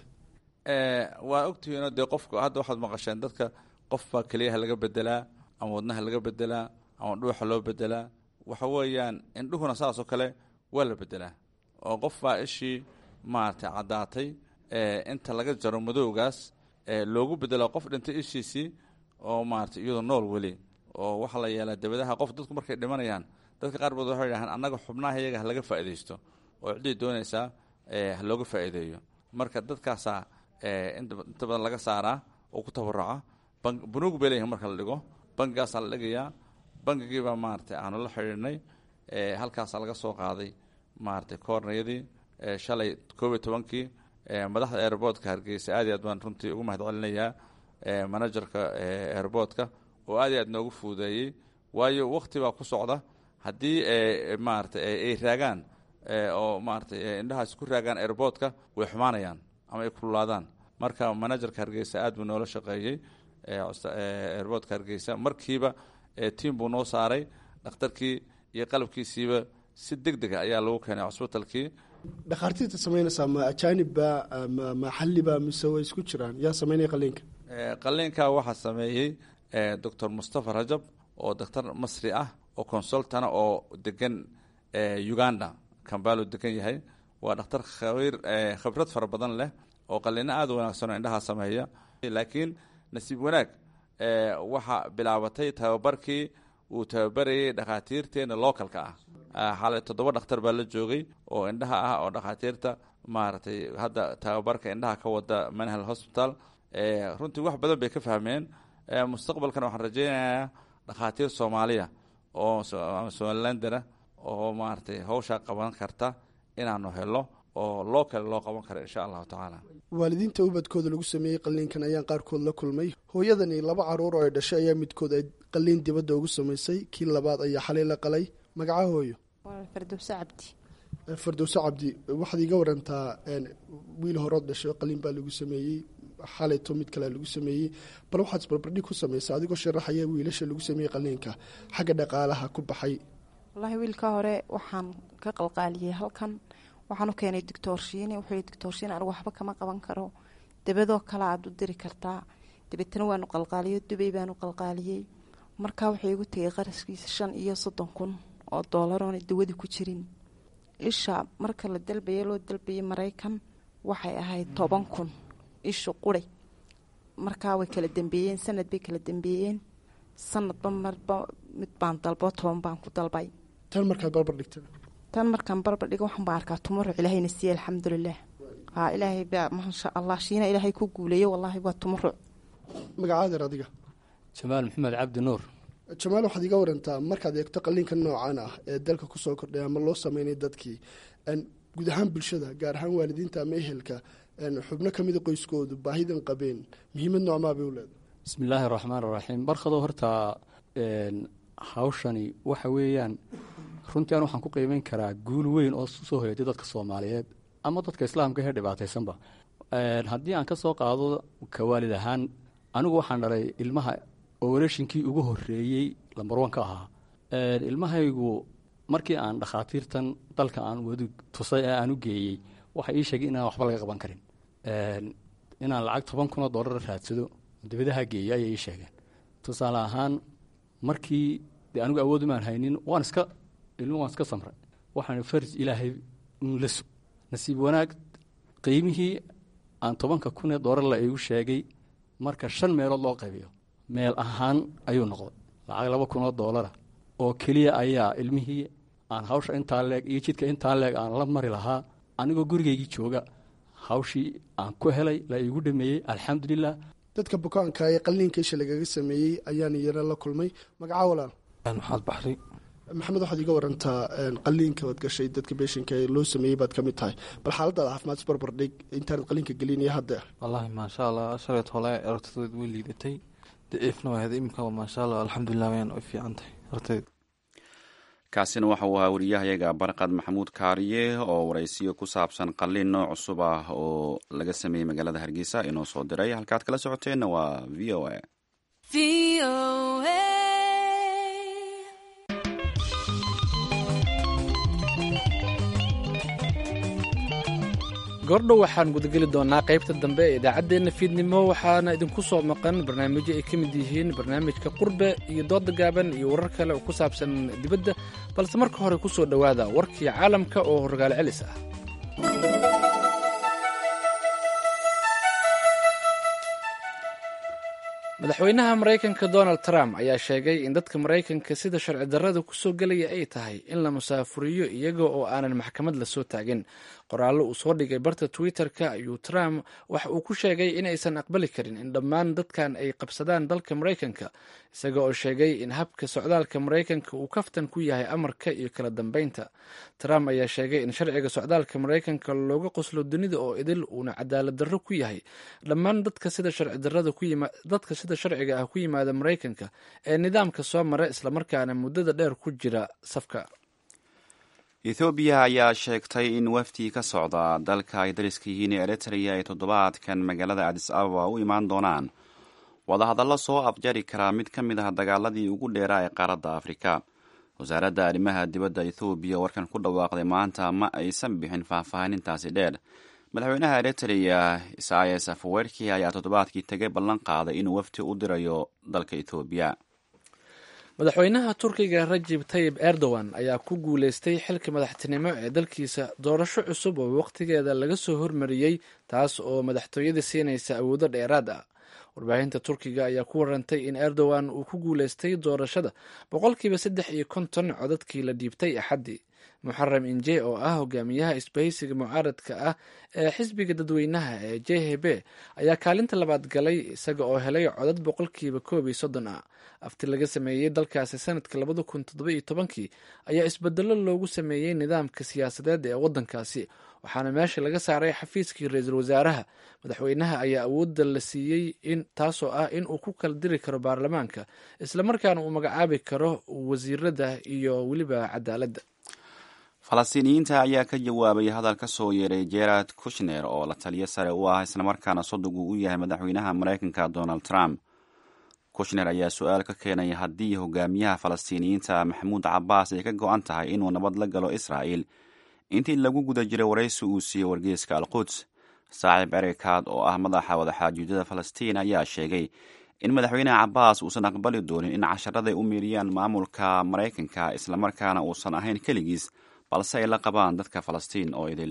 waa ogtihiinoo dee qofku hadda waxaad maqasheen dadka qofbaa keliyaha laga bedelaa ama wadnaha laga bedelaa ama dhuuxa loo bedelaa waxa weeyaan indhuhuna saasoo kale waa la bedelaa oo qofbaa ishii maaragtay caddaatay inta laga jaro madowgaas loogu bedelo qof dhintay ishiisii oo maarata iyadoo nool weli oo waxaa la yeelaa dabadaha qof dadku markay dhimanayaan dadka qaar bood waxay dhahaan annaga xubnaha iyaga halaga faa'iidaysto oo ciddii doonaysaa ha looga faa'iideeyo marka dadkaasaa inta badan laga saaraa oo ku tabaraca bunuug bay leeyihin marka la dhigo bangigaasaa la dhigayaa bangigiibaa maarata aanu la xidhiidhnay halkaasaa laga soo qaaday maarata koornayadii shalay koob iyo tobankii madaxda airboortka hargeysa aad iyo aad baan runtii ugu mahad celinayaa manajerka airboortka oo aad iyo aad noogu fuudeeyey waayo wakti baa ku socda haddii maarata ay raagaan oo maarata indhahaas ku raagaan airboortka way xumaanayaan ama ay kululaadaan marka managerka hargeysa aad buu noola shaqeeyey airboortka hargeysa markiiba tiam buu noo saaray dhakhtarkii iyo qalabkiisiiba si deg dega ayaa lagu keenay cusbitalkii dhakhaartiirta samaynaysaa ma ajaanibba ma maxalliba mise way isku jiraan yaa samaynaya qaliinka qaliinka waxaa sameeyey doctor mustafa rajab oo daktar masri ah oo consultana oo degan uganda kambalo degan yahay waa dhakhtar khabiir khibrad fara badan leh oo qaliino aada u wanaagsan oo indhaha sameeya laakiin nasiib wanaag waxaa bilaabatay tababarkii uu tababarayay dhakhaatiirteena localka ah xalay toddoba dhakhtar baa la joogay oo indhaha ah oo dhakhaatiirta maaragtay hadda tababarka indhaha ka wada manhal hospital runtii wax badan bay ka fahmeen mustaqbalkan waxaan rajeynayaa dhakhaatiir soomaaliya oo somalilandana oo maaragtay hawshaa qaban karta inaanu helo oo loo kale loo qaban karo insha allahu tacaala waalidiinta ubadkooda lagu sameeyey qaliinkan ayaan qaarkood la kulmay hooyadani laba caruur oo ay dhashay ayaa midkood ay qaliin dibadda ugu samaysay kii labaad ayaa xalay la qalay magaca hooyo fardowse cabdi fardowse cabdi waxaad iga warantaa wiil horood dhashay qaliin baa lagu sameeyey xalayto mid kalea lagu sameeyey bal waxaad isbarbardhig ku samaysa adigoo sharaxaya wiilasha lagu sameeyey qaliinka xagga dhaqaalaha ku baxay wallaahi wiilka hore waxaan ka qalqaaliyey halkan waxaan u keenay doctoorshiine wuxuu doctoorshiine anigu waxba kama qaban karo dabadoo kale aad u diri kartaa dabeetana waanu qalqaaliyo dubay baanu qalqaaliyey markaa wuxuu igu tegay qarashkiisa shan iyo soddon kun oo doolaroona dawadi ku jirin isha marka la dalbaya loo dalbayay maraykan waxay ahayd toban kun ishu quri markaa way kala dambeeyeen sanad bay kala dambeeyeen sanadba marba mid baan dalbo toban baan ku dalbay tan markaad barbar dhigta tan markaan barbar dhigo waxaan baa arkaa tumuruc ilaahayna siiye alxamdulilah haa ilaahay baa maasha allah shiina ilaahay ku guuleeyo wallaahi waa tumuruc magacaadeer adiga jamaal maxamed cabdi nuur jamaal waxaad iga warantaa markaad eegto qaliinka noocan ah ee dalka kusoo kordhay ama loo sameynay dadkii guud ahaan bulshada gaar ahaan waalidiinta ama ehelka xubno kamida qoyskoodu baahidan qabeen muhiimad noocmaa bay u leedahay bismi illaahi araxmaan araxiim barkado horta hawshani waxa weeyaan runtii an waxaan ku qiimeyn karaa guul weyn oo soo hoyatay dadka soomaaliyeed ama dadka islaamka ee dhibaataysanba haddii aan ka soo qaado kawaalid ahaan anigu waxaan dhalay ilmaha oorashinkii ugu horeeyey lambarwan ka ahaa ilmahaygu markii aan dhakhaatiirtan dalka aan wadi tusay ee aan u geeyey waxay ii sheegay inaan waxba laga qaban karin inaan lacag toban kunoo dollar raadsado dabadaha geeya ayay ii sheegeen tusaale ahaan markii dee anigu awoodumaan haynin waan iska ilmu waan iska samray waxaan farj ilaahay un la sug nasiib wanaag qiimihii aan tobanka kunee dollar la igu sheegay marka shan meelood loo qaybiyo meel ahaan ayuu noqday lacag laba kunoo doolara oo keliya ayaa ilmihii aan hawsha intaa leeg iyo jidka intaa leeg aan la mari lahaa anigoo gurigaygii jooga hawshii aan ku helay la iigu dhameeyey alxamdulilah dadka bukaanka ee qaliinka isha lagaga sameeyey ayaan iyana la kulmay magaca walaal maxaad baxri maxamed waxaad iga warantaa qaliinka oad gashay dadka beeshinka ee loo sameeyey baad ka mid tahay bal xaaladaada caafimaad isbarbar dhig intaanad qaliinka gelin iyo hadda wallaahi maasha allah shaleed hole aragtideed way liidatay daciifna waa ahayd iminka maasha allah alxamdulilah wayaan u fiican tahay aragteed kaasina waxa uu ahaa wariyahayaga barqad maxamuud kaariye oo waraysiyo ku saabsan qaliin nooc cusub ah oo laga sameeyey magaalada hargeysa inoo soo diray halkaad kala socoteenna waa v o a goordhow waxaan gudageli doonaa qaybta dambe ee idaacaddeenna fiidnimo waxaana idinku soo maqan barnaamijyo ay ka mid yihiin barnaamijka qurbe iyo dooda gaaban iyo warar kale oo ku saabsan dibadda balse marka hore ku soo dhowaada warkii caalamka oo horgaal celis ah madaxweynaha maraykanka donald trump ayaa sheegay in dadka maraykanka sida sharci darrada kusoo gelaya ay tahay in la musaafuriyo iyaga oo aanan maxkamad lasoo taagin qoraallo uu soo dhigay barta twitter-ka ayuu trump waxa uu ku sheegay inaysan aqbali karin in dhammaan dadkan ay qabsadaan dalka maraykanka isaga oo sheegay in habka socdaalka maraykanka uu kaftan ku yahay amarka iyo kala dambeynta trump ayaa sheegay in sharciga socdaalka maraykanka looga qoslo dunida oo idil uuna cadaalad darro ku yahay dhammaan dadka sida sharcidadka sida sharciga ah ku yimaada maraykanka ee nidaamka soo mara islamarkaana muddada dheer ku jira safka ethoobiya ayaa sheegtay in wafdi ka socda dalka ay dariska yihiin ee eritrea ay toddobaadkan magaalada adis ababa u imaan doonaan wadahadallo soo afjari karaa mid ka mid ah dagaaladii ugu dheeraa ee qaaradda afrika wasaaradda arrimaha dibadda ethoobiya warkan ku dhawaaqday maanta ma aysan bixin faahfaahinintaasi dheer madaxweynaha eritrea isayas afawerki ayaa toddobaadkii tegay ballan qaaday inuu wafdi u dirayo dalka ethoobiya madaxweynaha turkiga rajib tayib erdogan ayaa ku guuleystay xilka madaxtinimo ee dalkiisa doorasho cusub oo waqtigeeda laga soo hormariyey taas oo madaxtooyada siinaysa awoodo dheeraad ah warbaahinta turkiga ayaa ku warantay in erdogan uu ku guuleystay doorashada boqolkiiba saddex iyo konton codadkii la dhiibtay axaddii muxaram inje oo ah hogaamiyaha isbahaysiga mucaaradka ah ee xisbiga dadweynaha ee j h b ayaa kaalinta labaad galay isaga oo helay codad boqolkiiba koob iyo soddon ah afti laga sameeyey dalkaasi sanadka labada kun toddoba iyo tobankii ayaa isbedelo loogu sameeyey nidaamka siyaasadeed ee waddankaasi waxaana meesha laga saaray xafiiskii ra-iisul wasaaraha madaxweynaha ayaa awoodda la siiyey in taasoo ah in uu ku kala diri karo baarlamaanka islamarkaana uu magacaabi karo wasiirada iyo weliba cadaaladda falastiiniyiinta ayaa ka jawaabay hadal ka soo yeeray gerard kushner oo la taliyo sare u ah islamarkaana sodogu u yahay madaxweynaha maraykanka donald trump kushner ayaa su-aal ka keenay haddii hogaamiyaha falastiiniyiinta maxamuud cabaas ay ka go-an tahay inuu nabad la galo israa'il intii lagu guda jiray waraysi uu siiyey wargeyska alquds saaxiib erikaad oo ah madaxa wadaxaajuudyada falastiin ayaa sheegay in madaxweynaha cabaas uusan aqbali doonin in casharaday u miiriyaan maamulka maraykanka islamarkaana uusan ahayn keligiis balse ay la qabaan dadka falastiin oo idil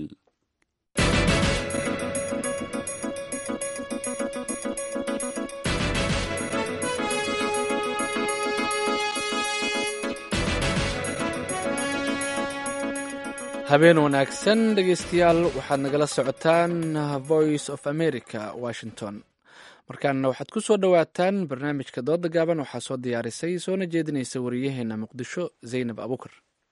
habeen wanaagsan dhegeystayaal waxaad nagala socotaan voice of america washington markaana waxaad ku soo dhowaataan barnaamijka dooda gaaban waxaa soo diyaarisay soona jeedinaysa wariyaheena muqdisho zaynab abukar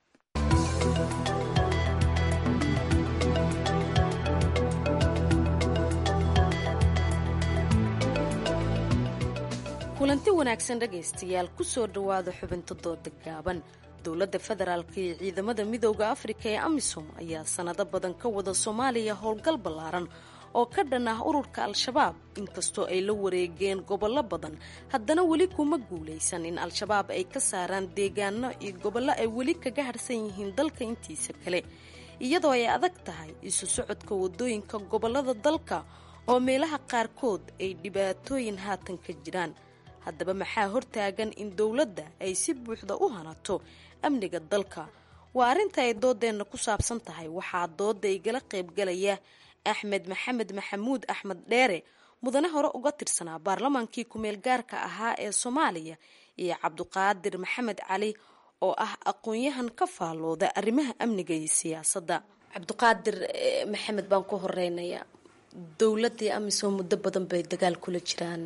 kulanti wanaagsan dhegaystayaal kusoo dhowaada xubinta dooda gaaban dowladda federaalka iyo ciidamada midooda afrika ee amisom ayaa sanado badan ka wada soomaaliya howlgal ballaaran oo ka dhan ah ururka al-shabaab inkastoo ay la wareegeen gobollo badan haddana weli kuma guulaysan in al-shabaab ay ka saaraan deegaano iyo gobollo ay weli kaga harsan yihiin dalka intiisa kale iyadoo ay adag tahay isu socodka wadooyinka gobollada dalka oo meelaha qaarkood ay dhibaatooyin haatan ka jiraan haddaba maxaa hortaagan in dowladda ay si buuxda u hanato amniga dalka waa arrinta ay doodeenna ku saabsan tahay waxaa dooda igala qaybgalaya axmed maxamed maxamuud axmed dheere mudane hore uga tirsanaa baarlamaankii kumeel gaarka ahaa ee soomaaliya iyo cabduqaadir maxamed cali oo ah aqoon-yahan ka faallooda arrimaha amniga iyo siyaasadda cabduqaadir maxamed baan ku horeynaya dowladii amisom muddo badan bay dagaal kula jiraan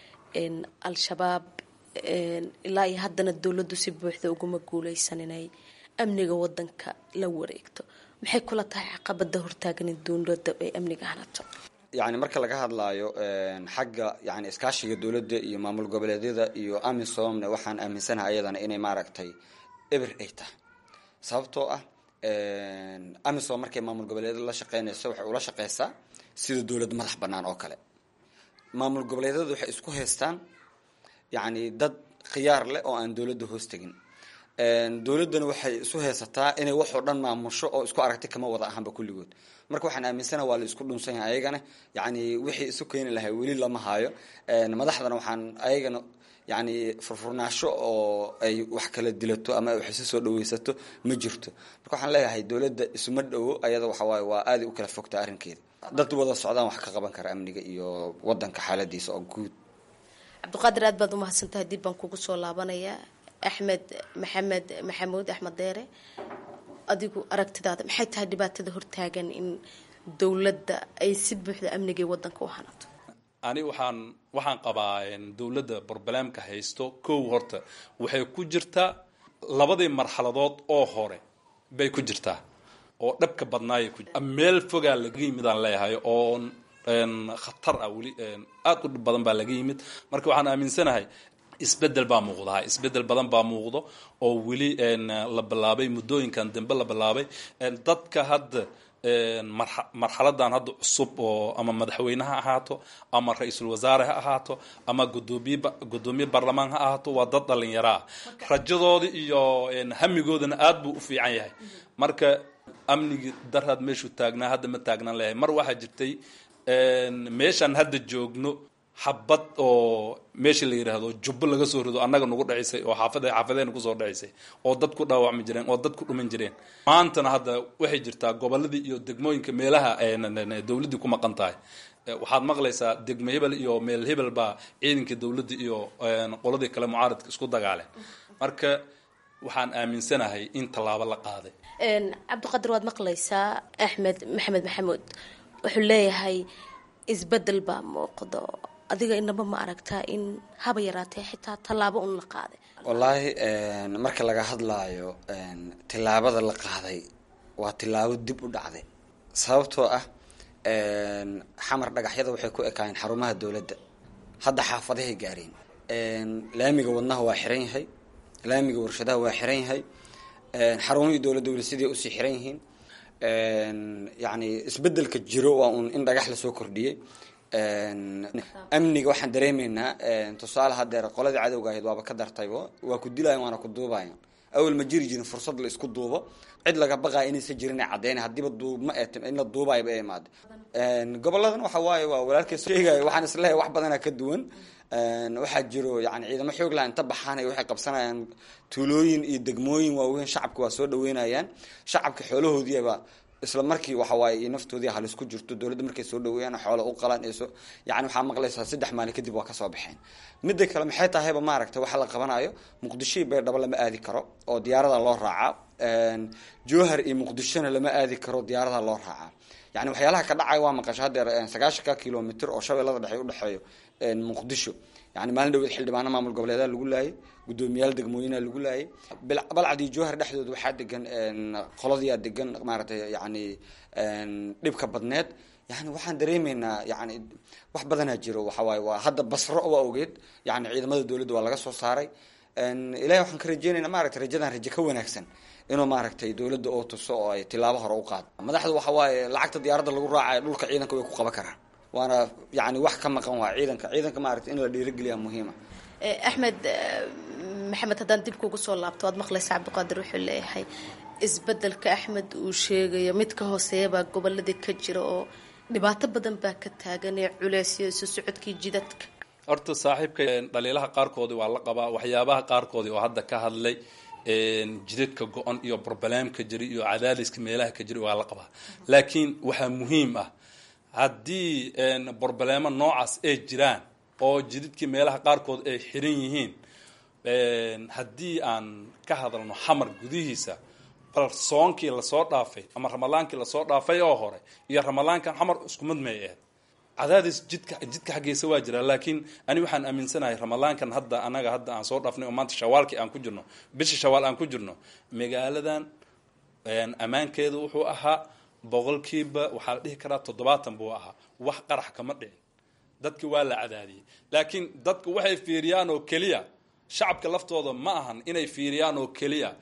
al-shabaab ilaa iyo haddana dowladdu si buuxda uguma guuleysan inay amniga wadanka la wareegto maxay kula tahay caqabada hortaagan in dowladda ay amniga hanato yani marka laga hadlaayo xagga yani iskaashiga dowladda iyo maamul goboleedyada iyo amisomna waxaan aaminsanahay ayadana inay maaragtay eber ay tahay sababtoo ah amisom markay maamul goboleedyada la shaqeynayso waxay ula shaqeysaa sida dowlad madax banaan oo kale maamul goboleedyadu waxay isku haystaan yani dad khiyaar leh oo aan dowladda hoos tegin dowladdana waxay isu haysataa inay waxoo dhan maamusho oo isku aragti kama wada ahanba kulligood marka waxaan aaminsana waa la isku dhunsan yahay ayagana yani wixii isu keeni lahay weli lama haayo madaxdana waxaan ayagana yani furfurnaasho oo ay wax kala dilato ama wax isu soo dhaweysato ma jirto marka waxaan leeyahay dowladda isuma dhowo ayada waxawaaye waa aaday u kala fogta arrinkeeda dad wada socdaan wax ka qaban kara amniga iyo wadanka xaaladiisa oo guud cabdiqaadir aad baad umahadsantahay dib baan kugu soo laabanayaa axmed maxamed maxamuud axmed deere adigu aragtidaada maxay tahay dhibaatada hortaagan in dowladda ay si buuxda amniga wadanka u hanato ani waxaan waxaan qabaa dowladda broblem-ka haysto kow horta waxay ku jirtaa labadii marxaladood oo hore bay ku jirtaa oo dhabka badnaayay ku meel fogaa laga yimidaan leeyahay oo khatar ah weli aada u dhib badan baa laga yimid marka waxaan aaminsanahay isbedel baa muuqdaa isbedel badan baa muuqdo oo weli la bilaabay muddooyinkan dambe la bilaabay dadka hadda marxaladan hadda cusub oo ama madaxweyne ha ahaato ama ra-iisul wasaare ha ahaato ama gudoomiye gudoomiye baarlamaan ha ahaato waa dad dhalinyaro ah rajadooda iyo hamigoodana aad buu u fiican yahay marka amnigi daraad meeshuu taagnaa hadda ma taagnaan leeyahay mar waxaa jirtay meeshaan hadda joogno xabad oo meesha la yidhaahdo jubbo laga soo rido annaga nagu dhacisay oo xaafad xaafadeena kusoo dhacisay oo dad ku dhaawacmi jireen oo dad ku dhuman jireen maantana hadda waxay jirtaa goboladii iyo degmooyinka meelaha dowladdii ku maqan tahay waxaad maqlaysaa degmo hebel iyo meel hebel baa ciidanka dowladda iyo qoladii kale mucaaradka isku dagaaleen marka waxaan aaminsanahay in tallaabo la qaaday cabdiqadir waad maqlaysaa axmed maxamed maxamuud wuxuu leeyahay isbedel baa muuqdo adiga inaba ma aragtaa in haba yaraatee xitaa tallaabo un la qaaday wallaahi marka laga hadlaayo tillaabada la qaaday waa tillaabo dib u dhacday sababtoo ah xamar dhagaxyada waxay ku ekaayeen xarumaha dowladda hadda xaafadahay gaareen laamiga wadnaha waa xiran yahay laamiga warshadaha waa xiran yahay xarumihii dowladda weli sidii usii xiran yihiin yani isbedelka jiro waa uun in dhagax lasoo kordhiyey amniga waxaan dareemeynaa tusaale hadeer qoladii cadowga ahayd waaba ka dartaybo waa ku dilayan waana ku duubayan awel ma jiri jirin fursad la isku duubo cid laga baqaya inaysa jirin caddeyn hadiiba duubma in la duubayba ee imaada goboladan waxa waaye waa walaalkay sheegaya waxaan isleeyahay wax badana ka duwan waxaa jiro yani ciidamo xoog laha inta baxaanay waxay qabsanayaan tuulooyin iyo degmooyin waaweyn shacabka waa soo dhaweynayaan shacabka xoolahoodiiba isla markii waxa waaye iyo naftoodii halis ku jirto dowladda markay soo dhaweeyaan xoola u qalaan ee soo yani waxaa maqlaysaa saddex maalin kadib waa kasoo baxeen midda kale maxay tahayba maaragtay waxa la qabanayo muqdisho baydhabo lama aadi karo oo diyaarada loo raacaa jowhar iyo muqdishona lama aadi karo diyaarada loo raacaa yani waxyaalaha ka dhacaya waa maqasho hadeer sagaashanka kilomitr oo shabeellada dhexe udhexeeyo muqdisho yani maalin dhaweed xildhibaano maamul goboleedaa lagu laayay guddoomiyaal degmooyina lagu laayay balcad iyo jowhar dhexdooda waxaa degan qoladiyaa degan maaratay yani dhibka badneed yani waxaan dareemeynaa yani wax badanaa jiro waxawaaye waa hadda basro waa ogeed yani ciidamada dowladda waa laga soo saaray ilahi waxaan ka rajeynayna maaragtay rajadan raje ka wanaagsan inuu maaragtay dowladda oo tuso oo ay tilaabo hore u qaado madaxda waxa waaye lacagta diyaaradda lagu raacayo dhulka ciidanka way ku qaban karaan waana yani wax ka maqan waa ciidanka ciidanka maaragtay in la dhiirigeliya muhiima axmed maxamed haddaan dib kugu soo laabto waad maqlaysa cabdiqaadir wuxuu leeyahay isbedelka axmed uu sheegayo mid ka hooseeyabaa goboladii ka jira oo dhibaato badan baa ka taagan ee culeysyo isu socodkii jidadka horta saaxiibka dhaliilaha qaarkoodii waa la qabaa waxyaabaha qaarkoodii oo hadda ka hadlay jidadka go-on iyo broblemka jira iyo cadaadiska meelaha ka jira waa la qabaa laakiin waxaa muhiim ah haddii broblemo noocaas ay jiraan oo jidadkii meelaha qaarkood ay xiran yihiin haddii aan ka hadalno xamar gudihiisa bal soonkii lasoo dhaafay ama ramadaankii lasoo dhaafay oo hore iyo ramadaankan xamar isku mid may ahayd cadaadis jidka jidka xaggiisa waa jiraa laakiin ani waxaan aaminsanahay ramadaankan hadda anaga hadda aan soo dhaafnay oo maanta shawaalkii aan ku jirno bisha shawaal aan ku jirno magaaladan ammaankeedu wuxuu ahaa boqolkiiba waxaa la dhihi karaa toddobaatan buu ahaa wax qarax kama dhicin dadki waa la cadaadiyey laakiin dadku waxay fiiriyaan oo keliya shacabka laftooda ma ahan inay fiiriyaan oo keliya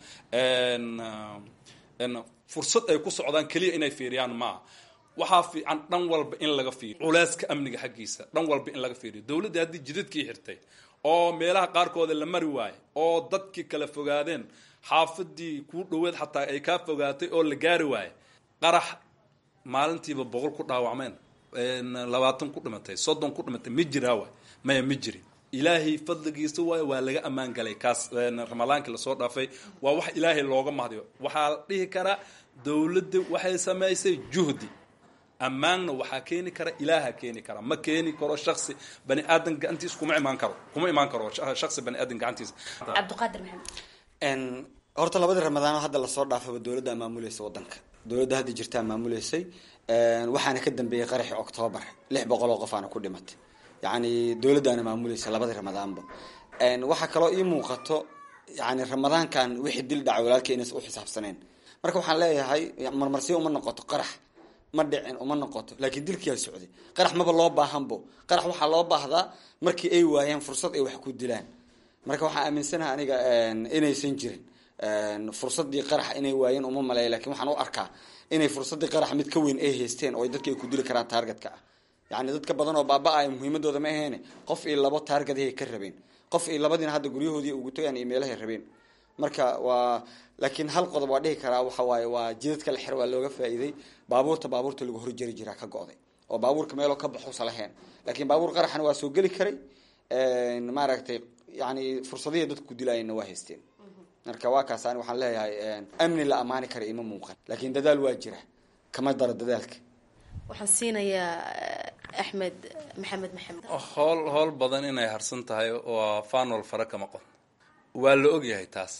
fursad ay ku socdaan keliya inay fiiriyaan maaha waxaa fiican dhan walba in laga fiiriyo culeyska amniga xaggiisa dhan walba in laga fiiriyo dowladda haddii jidadkii xirtay oo meelaha qaarkooda la mari waayo oo dadkii kala fogaadeen xaafadii kuu dhoweed xataa ay kaa fogaatay oo la gaari waayo qarax maalintiiba boqol ku dhaawacmeen labaatan ku dhimatay soddon ku dhimatay ma jiraa waay maya ma jirin ilaahay fadligiisa waay waa laga ammaan galay kaas ramadaankii lasoo dhaafay waa wax ilaahay looga mahdiyo waxaa la dhihi karaa dowladda waxay samaysay juhdi ammaanna waxaa keeni kara ilaaha keeni kara ma keeni karo shaksi bani aadan gacantiisa kuma imaan karo kuma imaan karo shaksi bani aadan gacantiisa cabdiqaadir maxamed horta labadii ramadaano hadda lasoo dhaafaba dowladda maamulaysa wadanka dowladda hadda jirtaa maamuleysay waxaana ka dambeeyey qaraxii octoobar lix boqol oo qof aana ku dhimatay yacni dowladdaana maamuleysa labadii ramadaanba waxaa kaloo ii muuqato yani ramadaankan wixii dil dhaca walaalkii inays u xisaabsaneen marka waxaan leeyahay marmarsiyo uma noqoto qarax ma dhicin uma noqoto laakiin dilkiyaa socday qarax maba loo baahanbo qarax waxaa loo baahdaa markii ay waayeen fursad ay wax ku dilaan marka waxaan aaminsanaha aniga inaysan jirin fursadii qarax inay waayeen uma maleeya lakin waxaan u arkaa inay fursadii qarax mid ka weyn ay haysteen oo dadka ay ku dili karaan taargetka ah yani dadka badan oo baaba-ay muhiimadooda ma aheene qof iyo labo taargadahay ka rabeen qof iyo labadiina hadda guryahoodii ugu tagaan iyo meelahay rabeen marka waa laakiin hal qodob waa dhihi karaa waxa waaye waa jidadka la xir waa looga faa'iiday baabuurta baabuurta lagu horjari jiraa ka go-day oo baabuurka meeloo ka baxusa lahayn laakiin baabuur qaraxna waa soo geli karay maaragtay yani fursadihii dadku ku dilaayeenna waa haysteen marka waa kaas ani waxaan leeyahay amni la amaani kara ima muuqan laakiin dadaal waa jira kama daro dadaalka waxaan siinayaa axmed maxamed maxamed howl howl badan inay harsan tahay waa fanol fara kama qon waa la ogyahay taas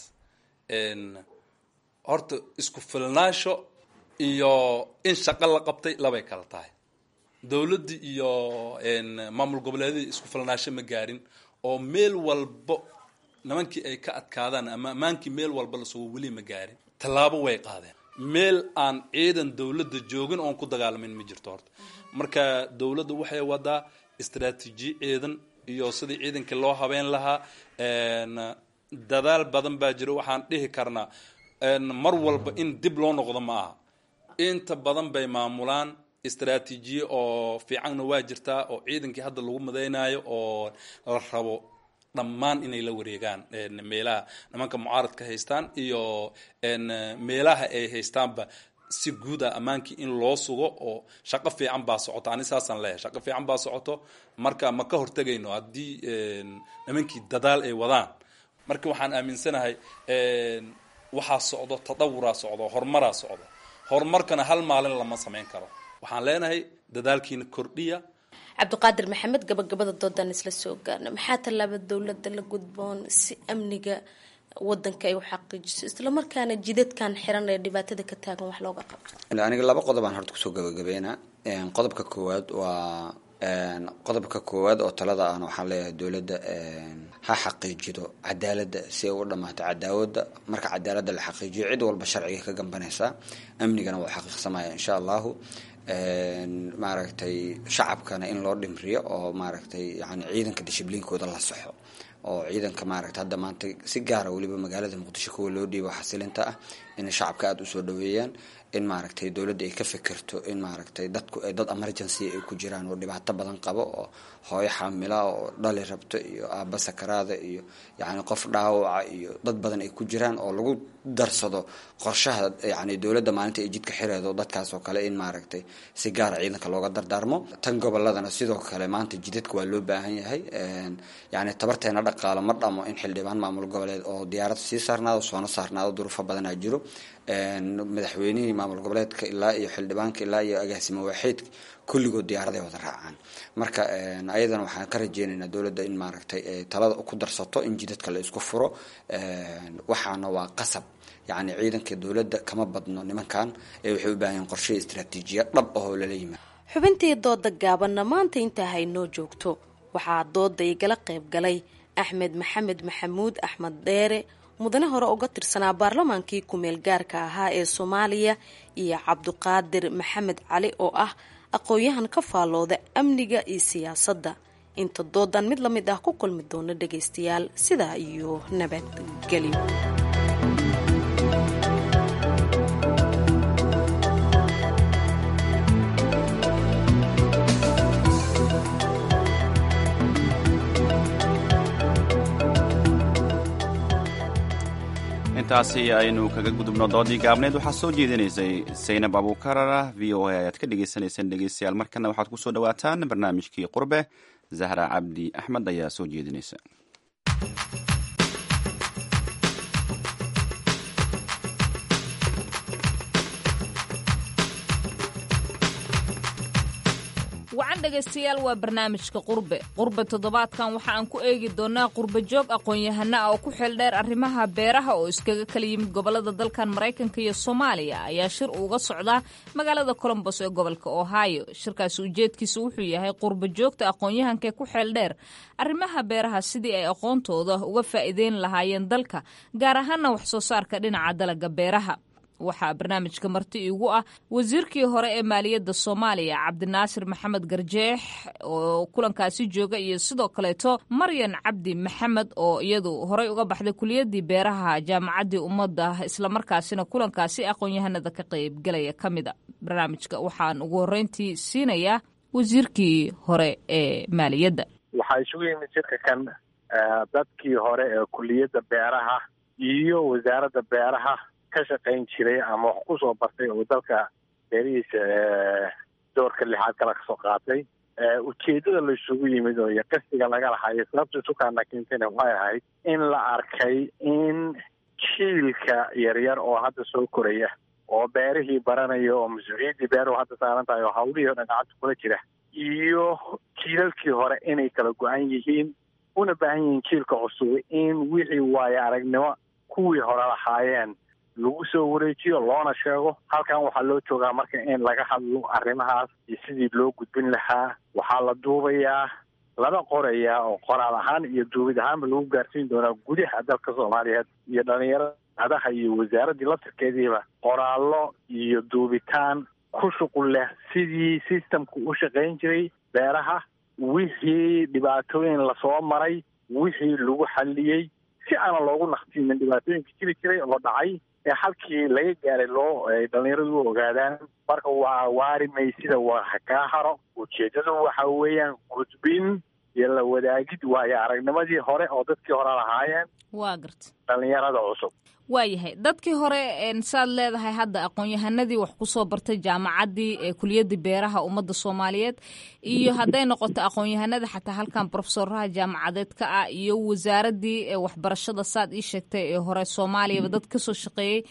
horta isku filnaansho iyo in shaqo la qabtay labay kala tahay dowladdi iyo maamul goboleedadii isku filnaansho ma gaarin oo meel walbo nimankii ay ka adkaadaan ama ammaankii meel walba lasugo weli ma gaarin tallaabo way qaadeen meel aan ciidan dowladda joogin oon ku dagaalamin ma jirto horta marka dowladda waxay wadaa istraatiiji ciidan iyo sidii ciidankii loo habeen lahaa dadaal badan baa jiro waxaan dhihi karnaa mar walba in dib loo noqdo ma aha inta badan bay maamulaan istraatiijiye oo fiicanna waa jirtaa oo ciidankii hadda lagu madaynayo oo la rabo dhammaan inay la wareegaan meelaha nimanka mucaaradka haystaan iyo meelaha ay haystaanba si guud a ammaankii in loo sugo oo shaqo fiican baa socoto ani saasaan leeyahay shaqo fiican baa socoto marka ma ka hortegayno haddii nimankii dadaal ay wadaan marka waxaan aaminsanahay waxaa socdo tadawuraa socdo horumaraa socdo horumarkana hal maalin lama samayn karo waxaan leenahay dadaalkiina kordhiya cabdiqaadir maxamed gabagabada doodaan isla soo gaarna maxaa tallaaba dowladda la gudboon si amniga wadanka ay u xaqiijiso islamarkaana jidadkan xiran ee dhibaatada ka taagan wax looga qabto aniga laba qodobaan horta kusoo gabagabeynaa qodobka koowaad waa qodobka koowaad oo talada ahna waxaan leeyahay dowladda ha xaqiijido cadaaladda si ay u dhamaato cadaawada marka cadaaladda la xaqiijiyo cid walba sharciga ka gambanaysaa amnigana waa xaqiiqsamaya insha allahu maaragtay shacabkana in loo dhimriyo oo maaragtay yani ciidanka dishibliinkooda la saxo oo ciidanka maaragta hadda maanta si gaara weliba magaalada muqdisho kuwa loo dhiibo xasilinta ah inay shacabka aada usoo dhaweeyaan in maaragtay dowladda ay ka fikirto in maaragtay dadku ay dad emergency ay ku jiraan oo dhibaato badan qabo oo hooyo xaamila oo dhali rabto iyo aaba sakaraada iyo yacni qof dhaawaca iyo dad badan ay ku jiraan oo lagu darsado qorshaha yani dowladda maalinta ay jidka xireedo dadkaas oo kale in maaragtay si gaara ciidanka looga dardaarmo tan goboladana sidoo kale maanta jidadka waa loo baahan yahay yani tabarteena dhaqaalo ma dhamo in xildhibaan maamul goboleed oo diyaarad sii saarnaado soona saarnaado duruufo badanaa jiro madaxweynihii maamul goboleedka ilaa iyo xildhibaanka ilaa iyo agaasimo waaxeedka kulligood diyaaraday wada raacaan marka ayadana waxaan ka rajeynaynaa dowladda in maaragtay talada ku darsato in jidadka la isku furo waxaana waa qasab yacni ciidanka dowladda kama badno nimankan ee waxay u baahan yihin qorshe istraatiijiya dhab ahoo lala yimaado xubintii dooda gaabanna maanta intaa haynoo joogto waxaa dooda igala qayb galay axmed maxamed maxamuud axmed dheere mudane hore uga tirsanaa baarlamaankii ku-meel gaarka ahaa ee soomaaliya iyo cabdiqaadir maxamed cali oo ah aqoon-yahan ka faallooda amniga iyo siyaasadda inta doodan mid la mid ah ku kulmi doono dhagaystayaal sidaa iyo nabadgelyo intaasi aynu kaga gudubno doodii gaabneed waxaa soo jeedinaysay saynab abuukarara v o a ayaad ka dhegeysaneyseen dhegeystayaal markana waxaad kusoo dhawaataan barnaamijkii qurbe zahra cabdi axmed ayaa soo jeedinaysa wacan dhegaystayaal waa barnaamijka qurbe qurbe toddobaadkan waxa aan ku eegi doonaa qurbe joog aqoon-yahana ah oo ku xeeldheer arrimaha beeraha oo iskaga kala yimid gobolada dalkan maraykanka iyo soomaaliya ayaa shir uga socdaa magaalada colombos ee gobolka ohio shirkaasi ujeedkiisa wuxuu yahay qurbe joogta aqoon-yahankae ku xeeldheer arrimaha beeraha sidii ay aqoontooda uga faa'iideyn lahaayeen dalka gaar ahaana wax soo saarka dhinaca dalaga beeraha waxaa barnaamijka marti iigu ah wasiirkii hore ee maaliyadda soomaaliya cabdinaasir maxamed garjeex oo kulankaasi jooga iyo sidoo kaleeto maryan cabdi maxamed oo iyadu horey uga baxday kuliyadii beeraha jaamacaddii ummadda islamarkaasina kulankaasi aqoon-yahanada ka qaybgalaya ka mida barnaamijka waxaan ugu horreyntii siinayaa wasiirkii hore ee maaliyadda waxaa isugu yimid shirka kan dadkii hore ee kuliyadda beeraha iyo wasaaradda beeraha ka shaqayn jiray ama wax kusoo bartay oo dalka beerihiisa doorka lixaad kala kasoo qaatay ujeedada la isugu yimid oo iyo qasdiga laga lahayo sababta sukaana keentayna waxay ahayd in la arkay in jiilka yaryar oo hadda soo koraya oo beerihii baranaya oo mas-uuliyaddii beeruhu hadda saaran tahay oo hawlihii o dhan gacanta kula jira iyo jiilalkii hore inay kala go-an yihiin una baahan yihiin jiilka cusub in wixii waayo aragnimo kuwii hore lahaayeen lagu soo wareejiyo loona sheego halkan waxaa loo joogaa marka in laga hadlo arrimahaas iyo sidii loo gudbin lahaa waxaa la duubayaa lana qorayaa oo qoraal ahaan iyo duubid ahaanba lagu gaarsiin doonaa gudaha dalka soomaaliyeed iyo dhalinyarada adaha iyo wasaaraddii laftirkeediiba qoraallo iyo duubitaan ku shuqul leh sidii systemku u shaqayn jiray beeraha wixii dhibaatooyin lasoo maray wixii lagu xalliyey si aana loogu naqtiimin dhibaatooyinka jiri jiray oo dhacay ee halkii laga gaaray loo ay dhalinyaradu u ogaadaan marka waa waari maysida waa kaa haro ujeedadu waxa weeyaan gudbin iyo la wadaagid waayo aragnimadii hore oo dadkii hore lahaayeen waa garta dhalinyarada cusub waayahay dadkii hore saad leedahay hadda aqoon-yahanadii wax kusoo bartay jaamacaddii ee kuliyadii beeraha ummadda soomaaliyeed iyo hadday noqoto aqoon-yahanada xataa halkan brofesoraha jaamacadeed ka ah iyo wasaaraddii waxbarashada saad ii sheegtay ee hore soomaaliyaba dad kasoo shaqeeyey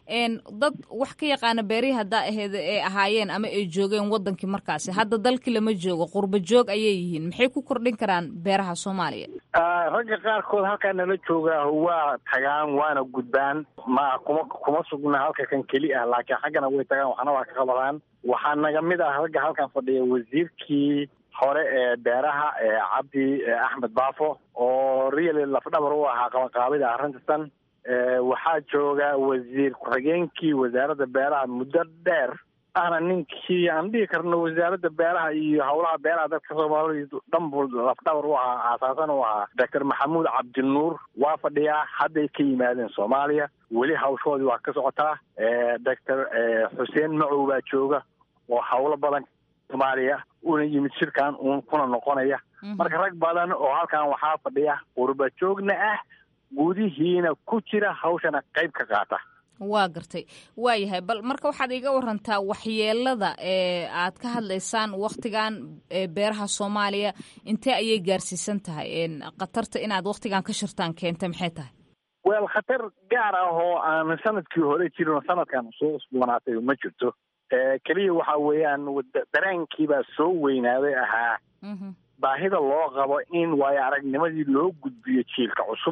dad wax ka yaqaana beerihii haddaa aheed ay ahaayeen ama ay joogeen wadankii markaasi hadda dalkii lama joogo qurba joog ayay yihiin maxay ku kordhin karaan beeraha soomaaliya ragga qaarkood halkaa nala joogaa waa tagaan waana gudbaan ma kuma kuma sugna halka kan keli ah laakiin xaggana way tagaan waxna waa ka qabadaan waxaa naga mid ah ragga halkan fadhiya wasiirkii hore ee beeraha ee cabdi axmed baafo oo really lafdhabar u ahaa qabanqaabida arrintan waxaa jooga wasiir ku-xigeenkii wasaaradda beeraha muddo dheer ahna ninkii aan dhihi karno wasaaradda beeraha iyo howlaha beeraha dadka soomaalida dhan buu lafdhabar u ahaa aasaasan u ahaa doctor maxamuud cabdinuur waa fadhiyaa hadday ka yimaadeen soomaaliya weli hawshoodii waa ka socotaa doctor xuseen macow baa jooga oo howlo badan soomaaliya una yimid shirkan uun kuna noqonaya marka rag badan oo halkan waxaa fadhiya qurba joogna ah gudihiina ku jira hawshana qayb ka qaata waa gartay waayahay bal marka waxaad iga warantaa waxyeelada ee aad ka hadlaysaan waktigan beeraha soomaaliya intee ayay gaarsiisan tahay khatarta inaad waktigan ka shirtaan keenta maxay tahay wel khatar gaar ah oo aan sanadkii hore jirin sanadkan soo usboonaatay ma jirto keliya waxa weeyaan dareenkiibaa soo weynaaday ahaa baahida loo qabo in waayo aragnimadii loo gudbiyo jiilka cusub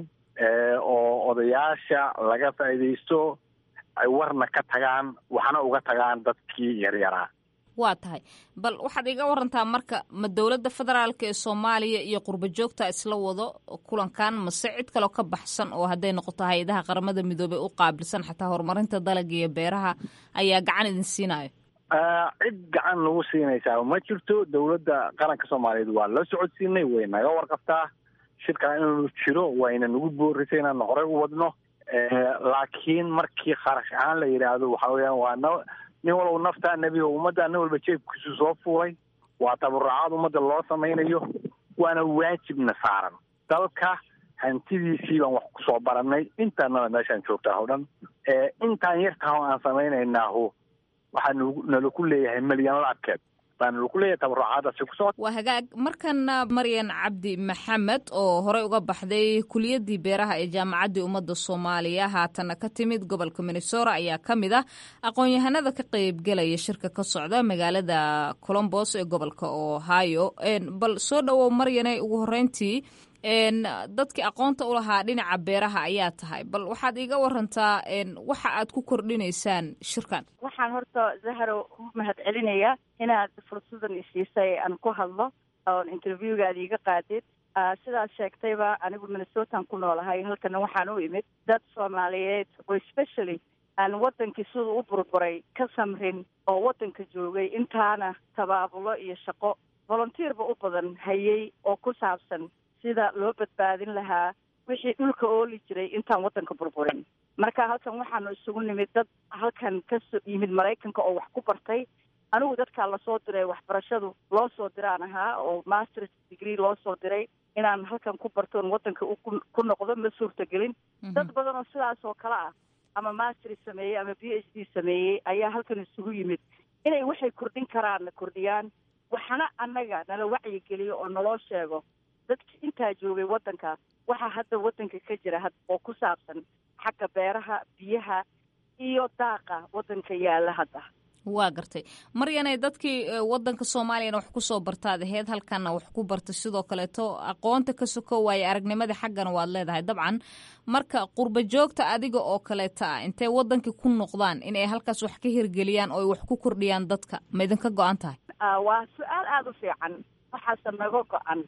oo odayaasha laga faa'iidaysto ay warna ka tagaan waxna uga tagaan dadkii yaryaraa waa tahay bal waxaad iga warantaa marka ma dowladda federaalka ee soomaaliya iyo qurba joogta isla wado kulankan mase cid kaloo ka baxsan oo hadday noqoto hay-adaha qaramada midoobey u qaabilsan xataa horumarinta dalaga iyo beeraha ayaa gacan idin siinayo cid gacan nagu siinaysaa ma jirto dowladda qaranka soomaaliyeed waa la socodsiinay way naga warqabtaa shirkaa inuu jiro wayna nagu boorisay inaan horey u wadno laakiin markii kharash ahaan la yidhaahdo waxa weeyaan waa n nin walba naftaa nebiga ummadda nin walba jeebkiisu soo fuulay waa tabarucaad ummadda loo samaynayo waana waajibna saaran dalka hantidiisii baan wax kusoo barannay intaanaba meeshaan joogtaa o dhan intaan yartaha aan samaynaynaahu waxaa nala ku leeyahay milyan laabkeed baana lagu leeyahay tabarucaadaasi kusoo waa hagaag markana maryan cabdi maxamed oo horey uga baxday kuliyadii beeraha ee jaamacaddii ummadda soomaaliya haatana ka timid gobolka minnesota ayaa ka mid ah aqoon-yahanada ka qeybgelaya shirka ka socda magaalada colombos ee gobolka ohio bal soo dhowow maryane ugu horeyntii dadkii aqoonta u lahaa dhinaca beeraha ayaa tahay bal waxaad iiga warantaa waxa aad ku kordhinaysaan shirkan waxaan horta zahro u mahad celinayaa inaad fursadan isiisay aan ku hadlo oon interviewgaada iiga qaadid sidaad sheegtayba anigu minnesotan ku noolahay halkana waxaan u imid dad soomaaliyeed oo specially aan wadankii siduu u burburay ka samrin oo wadanka joogay intaana tabaabulo iyo shaqo volunteerba u badan hayay oo ku saabsan sida loo badbaadin lahaa wixii dhulka ooli jiray intaan waddanka burburin marka halkan waxaanu isugu nimid dad halkan ka so yimid maraykanka oo wax ku bartay anigu dadkaa lasoo diray waxbarashadu loo soo diraan ahaa oo masters degree loo soo diray inaan halkan ku barto oon waddanka ku noqdo ma suurtagelin dad badan oo sidaas oo kale ah ama masters sameeyey ama b h d sameeyey ayaa halkan isugu yimid inay waxay kordhin karaanna kordhiyaan waxna annaga nala wacyigeliyo oo naloo sheego dadki intaa joogay waddanka waxaa hadda waddanka ka jira oo ku saabsan xagga beeraha biyaha iyo daaqa waddanka yaalla hadda waa gartay maryanay dadkii wadanka soomaaliyana wax kusoo bartaad aheyd halkana wax ku bartay sidoo kaleeto aqoonta ka soko waaye aragnimada xaggana waad leedahay dabcan marka qurba joogta adiga oo kaleeta ah intay wadankii ku noqdaan inay halkaas wax ka hirgeliyaan oo ay wax ku kordhiyaan dadka ma idinka go-an tahay waa su-aal aada u fiican waxaase naga go-an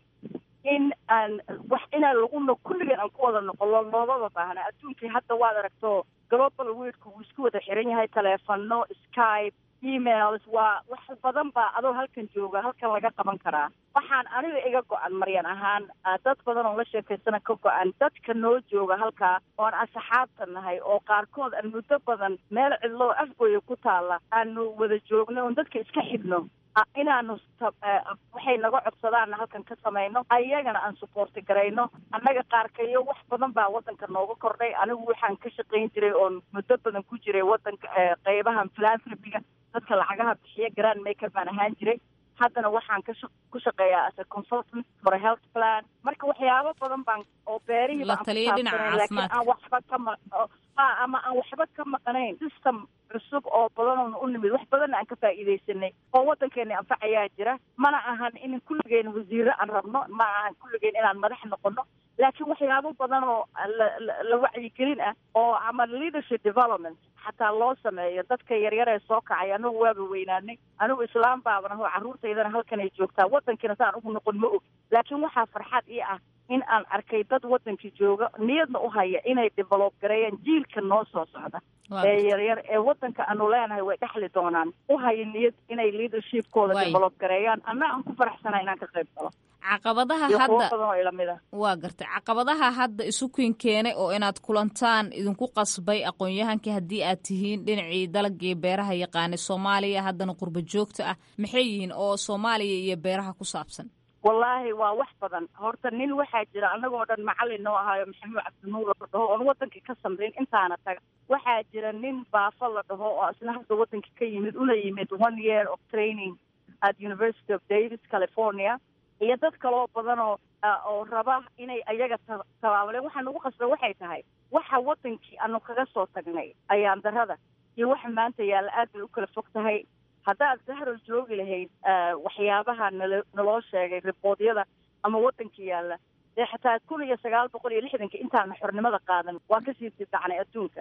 in aan wax inaan laguna kulligeen aan ku wada noqono loomaba baahna adduunkii hadda waad aragto global weedku wuu isku wada xiran yahay taleefano skype emails waa wax badan baa adoo halkan jooga halkan laga qaban karaa waxaan aniga iga go-an maryan ahaan dad badan oo la sheekaysana ka go-an dadka noo jooga halkaa oon asxaabta nahay oo qaarkood aan muddo badan meel cidloo afgooya ku taalla aanu wada joogno oon dadka iska xidhno inaanu waxay naga codsadaanna halkan ka samayno ayagana aan suboorti garayno annaga qaarkayo wax badan baa waddanka nooga kordhay anigu waxaan ka shaqayn jiray oon muddo badan ku jiray waddanka qeybahan philanthropiga dadka lacagaha bixiya grand maker baan ahaan jiray haddana waxaan ka ku shaqeeyaa as a consultant for a health plan marka waxyaabo badan baan oo beerihii la taliya dhinaca laakiin aan waxba ka ma ama aan waxba ka maqnayn system cusub oo badan u nimid wax badanna aan ka faa'iidaysanay oo waddankeena anfacayaa jira mana ahan in kulligeen wasiiro aan rabno ma ahan kulligeen inaan madax noqono laakiin waxyaabo badan oo la wacyigelin ah oo ama leadership development xataa loo sameeyo dadka yaryar ee soo kacay anagu waaba weynaanay anigu islaam baaban aho carruurtaydana halkan ay joogtaa waddankiina saan ugu noqon ma og laakiin waxaa farxad ii ah in aan arkay dad waddankii jooga niyadna u haya inay develop gareeyaan jiilka noo soo socda ee yaryar ee waddanka aanu leenahay way dhexli doonaan u haya niyad inay leadershipkooda develop gareeyaan anna aan ku faraxsana inaan ka qayb galo caqabadaha hadda waa gartay caqabadaha hadda isu kiin keenay oo inaad kulantaan idinku qasbay aqoon-yahankii haddii aad tihiin dhinacii dalagii beeraha yaqaanay soomaaliya haddana qurba joogta ah maxay yihiin oo soomaaliya iyo beeraha ku saabsan wallaahi waa wax badan horta nin waxaa jira annagoo dhan macallin noo ahaayo maxamuud cabdinuur la dhaho oon waddankii ka samrin intaana taga waxaa jira nin baafo la dhaho oo isna hadda waddanka ka yimid una yimid one year of training at university of davis california iyo dad kaloo badan oo oo raba inay ayaga tabaabuleen waxaa nagu qasbay waxay tahay waxa waddankii aanu kaga soo tagnay ayaan darada iyo waxa maanta yaalla aad bay u kala fog tahay haddaad zahro joogi lahayd waxyaabaha nala naloo sheegay riboodyada ama waddanka yaalla dee xataa kun iyo sagaal boqol iyo lixdanka intaana xornimada qaadan waa kasii dibdacnay adduunka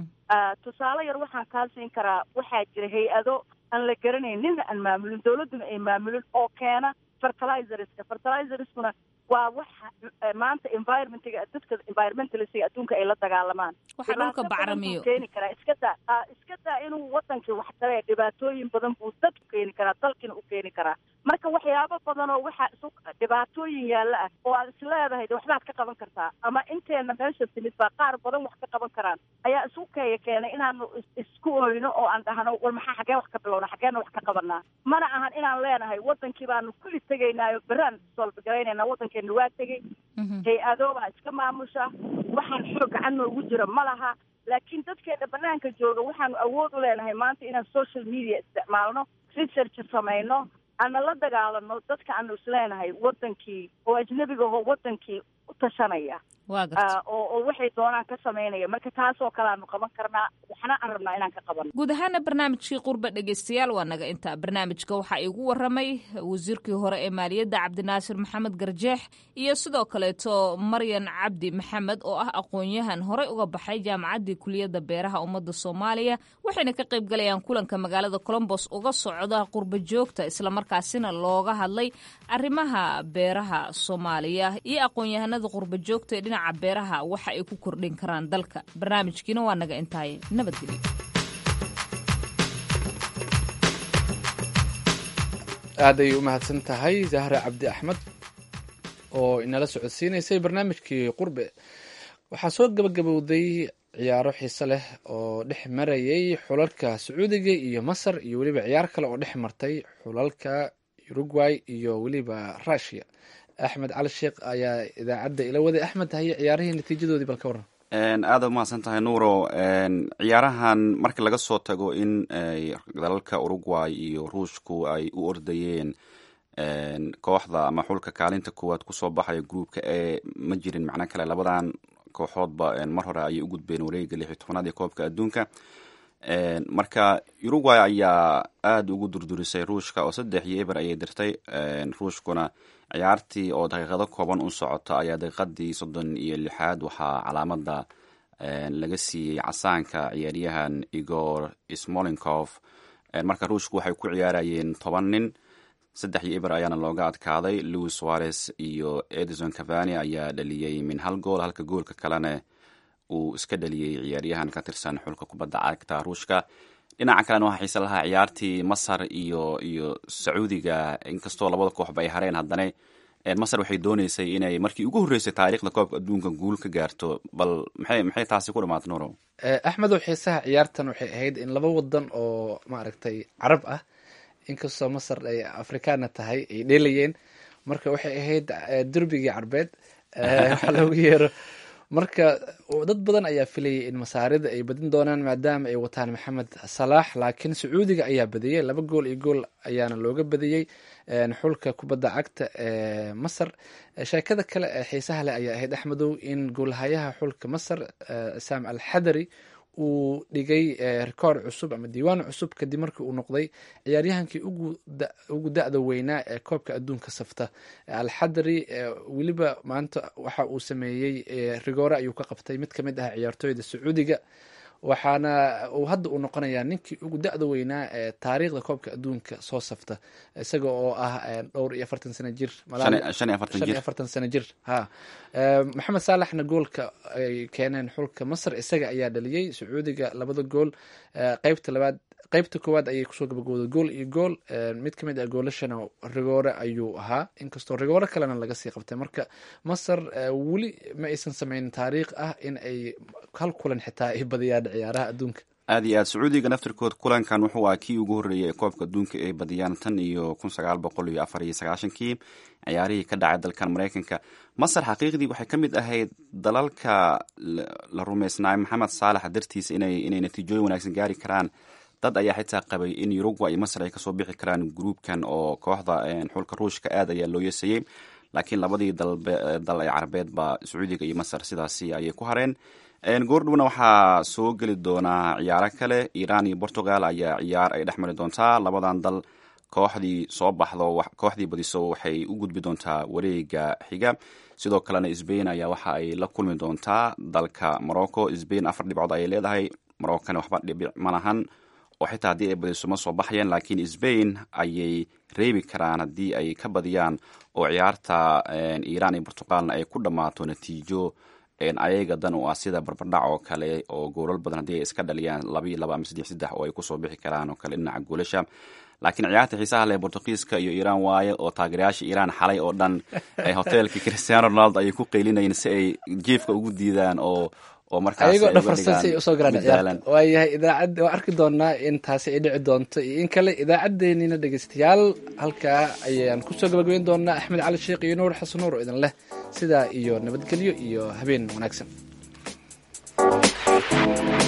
tusaale yar waxaan kaa siin karaa waxaa jira hay-ado aan la garanayn nina aan maamulin dawladduna ay maamulin oo keena fertilizerska fertilizerskuna waa waxa maanta environmentiga dadka environmentalistga adduunka ay la dagaalamaan waxa dhulka bacrimiyo keeni karaa iska daa iska daa inuu wadankii wax taree dhibaatooyin badan buu dad u keeni karaa dalkiina u keeni karaa marka waxyaabo badan oo waxaa isu dhibaatooyin yaalla ah oo aad is leedahay de waxbaad ka qaban kartaa ama inteena meesha timid baa qaar badan wax ka qaban karaan ayaa isu keeya keenay inaanu isku oyno oo aan dhahno war maxaa xaggee wax ka bilowna xaggeena wax ka qabanaa mana ahan inaan leenahay wadankii baanu kulli tegaynaayo beraan solbagaraynayna wadankeena waa tegey hay-ado baa iska maamusha waxaan xoog gacan noogu jira ma laha laakiin dadkeena banaanka jooga waxaanu awood u leenahay maanta inaan social media isticmaalno research samayno aana la dagaalano dadka aanu isleenahay wadankii oo ajnabiga aho wadankii u tashanaya waa garta oo oo waxay doonaan ka samaynaya marka taasoo kale aanu qaban karnaa waxna aan rabnaa inaan ka qabano guud ahaana barnaamijkii qurbe dhegeystayaal waa naga intaa barnaamijka waxaa iigu waramay wasiirkii hore ee maaliyadda cabdinaasir maxamed garjeex iyo sidoo kaleeto maryan cabdi maxamed oo ah aqoon-yahan horey uga baxay jaamacaddii kuliyadda beeraha ummadda soomaaliya waxayna ka qayb galayaan kulanka magaalada colombos uga socda qurba joogta islamarkaasina looga hadlay arrimaha beeraha soomaaliya iyo aqoon-yahanada qurba joogta ee dhinaca beeraha waxa ay ku kordhin karaan dalka barnaamijkiina waa naga intaaye nabadgelyo aad ay u mahadsan tahay zahra cabdi axmed oo inala socodsiinaysay barnaamijkii qurbe waxaa soo gabagabowday ciyaaro xiise leh oo dhex marayay xulalka sacuudiga iyo masar iyo weliba ciyaar kale oo dhex martay xulalka uruguay iyo weliba rushia axmed cali sheekh ayaa idaacadda ila waday axmed haye ciyaarihii natiijadoodii bal ka waran aada umahadsan tahay nuuro ciyaarahan marka laga soo tago in dalalka uruguay iyo ruushku ay u ordayeen kooxda ama xulka kaalinta koowaad kusoo baxaya groupka e ma jirin macno kale labadan kooxoodba mar hore ayay u gudbeen wareega lix iyo tobanaad ee koobka adduunka marka uruguay ayaa aada ugu durdurisay ruushka oo saddex iyo eber ayay dirtay ruushkuna ciyaartii oo daqiiqado kooban u socota ayaa daqiiqadii soddon iyo lixaad waxaa calaamada laga siiyey casaanka ciyaaryahan igor smolinkov marka ruushku waxay ku ciyaarayeen toban nin saddex iyo eber ayaana looga adkaaday louis suarez iyo edison cavani ayaa dhaliyey min hal gool halka goolka kalena uu iska dhaliyey ciyaaryahan ka tirsan xulka kubadda cagta ruushka dhinaca kalena waxaa xiise lahaa ciyaartii masar iyo iyo sacuudiga inkastoo labada kooxba ay hareen haddana masar waxay dooneysay inay markii ugu horreysay taariikhda koobka adduunka guul ka gaarto bal maxay maxay taasi ku dhamaatay nuuro axmedow xiisaha ciyaartan waxay ahayd in laba wadan oo maaragtay carab ah inkastoo masar ay afrikaana tahay ay dheelayeen marka waxay ahayd derbigii carbeed waxaa loogu yeero marka dad badan ayaa filayay in masaarida ay badin doonaan maadaama ay wataan maxamed salaax laakiin sacuudiga ayaa badiyey laba gool iyo gool ayaana looga badiyey xulka kubadda cagta ee masar sheekada kale ee xiisaha leh ayaa ahayd axmedow in goolhayaha xulka masar saam al xadari uu dhigay rekoord cusub ama diiwaan cusub kadib markii uu noqday ciyaaryahankii ugu da-da weynaa ee koobka adduunka safta alxadari weliba maanta waxa uu sameeyey rigoore ayuu ka qabtay mid kamid ah ciyaartooyda sacuudiga waxaana uu hadda uu noqonayaa ninkii ugu da-da weynaa ee taariikhda koobka adduunka soo safta isaga oo ah dhowr iyo afartan sano jir shan iyo afartan sano jir ha maxamed saalaxna goolka ay keeneen xulka masar isaga ayaa dhaliyey sacuudiga labada gool qeybta labaad qeybta koowaad ayay kusoo gabagooday gool iyo gool mid ka mid ah goolashana rigoore ayuu ahaa inkastoo rigoore kalena laga sii qabtay marka masar weli ma aysan sameynin taariikh ah in ay hal kulan xitaa ay badiyaan ciyaaraha adduunka aada iyo aad sacuudiga naftirkood kulankan wuxuu ah kii ugu horreeyay ee koobka adduunka ay badiyaan tan iyo kun sagaal boqol iyo afar iyo sagaashankii ciyaarihii ka dhacay dalkan maraykanka masar xaqiiqdii waxay ka mid ahayd dalalka la rumaysnaay maxamed saalax dartiisa inay inay natiijooyin wanaagsan gaari karaan dad ayaa xitaa qabay in uruguay iyo masar ay kasoo bixi karaan gruubkan oo kooxda xulka ruushka aad ayaa loo yeesayey laakiin labadii dal ee carabeedba sacuudiga iyo masar sidaasi ayay ku hareen goordhowna waxaa soo geli doonaa ciyaaro kale iran iyo portugal ayaa ciyaar ay dhex mari doontaa labadan dal kooxdii soo baxdo kooxdii badiso waxay u gudbi doontaa wareega xiga sidoo kalena sbain ayaa waxa ay la kulmi doontaa dalka morocco sbain afar dhibcood ayay leedahay moroccona waxba dhibic ma lahan oo xitaa haddii ay badiso ma soo baxayaan laakiin sbain ayay reebi karaan haddii ay ka badiyaan oo ciyaarta iran iyo portugalna ay ku dhammaato natiijo ayaga dan u ah sida barbardhac oo kale oo goolal badan haddii ay iska dhaliyaan laba iyo laba ama saddex saddex oo ay kusoo bixi karaan oo kale dhinaca goolasha laakiin ciyaarta xiisaha leh bortugiiska iyo iiraan waaye oo taageerayaasha iiraan xalay oo dhan hoteelka cristiano ronaldo ayay ku qeylinayeen si ay jiefka ugu diidaan oo oo markaas ayagoo dhafarsan si ay usoo galaan ciyaarta waayahay idaacadda waa arki doonaa in taasi ay dhici doonto iyo in kale idaacaddeenina dhegeystayaal halkaa ayaan kusoo gabagabeyn doonaa axmed cali sheekh iyo nuur xasan nuur oo idin leh sidaa iyo nabadgelyo iyo habeen wanaagsan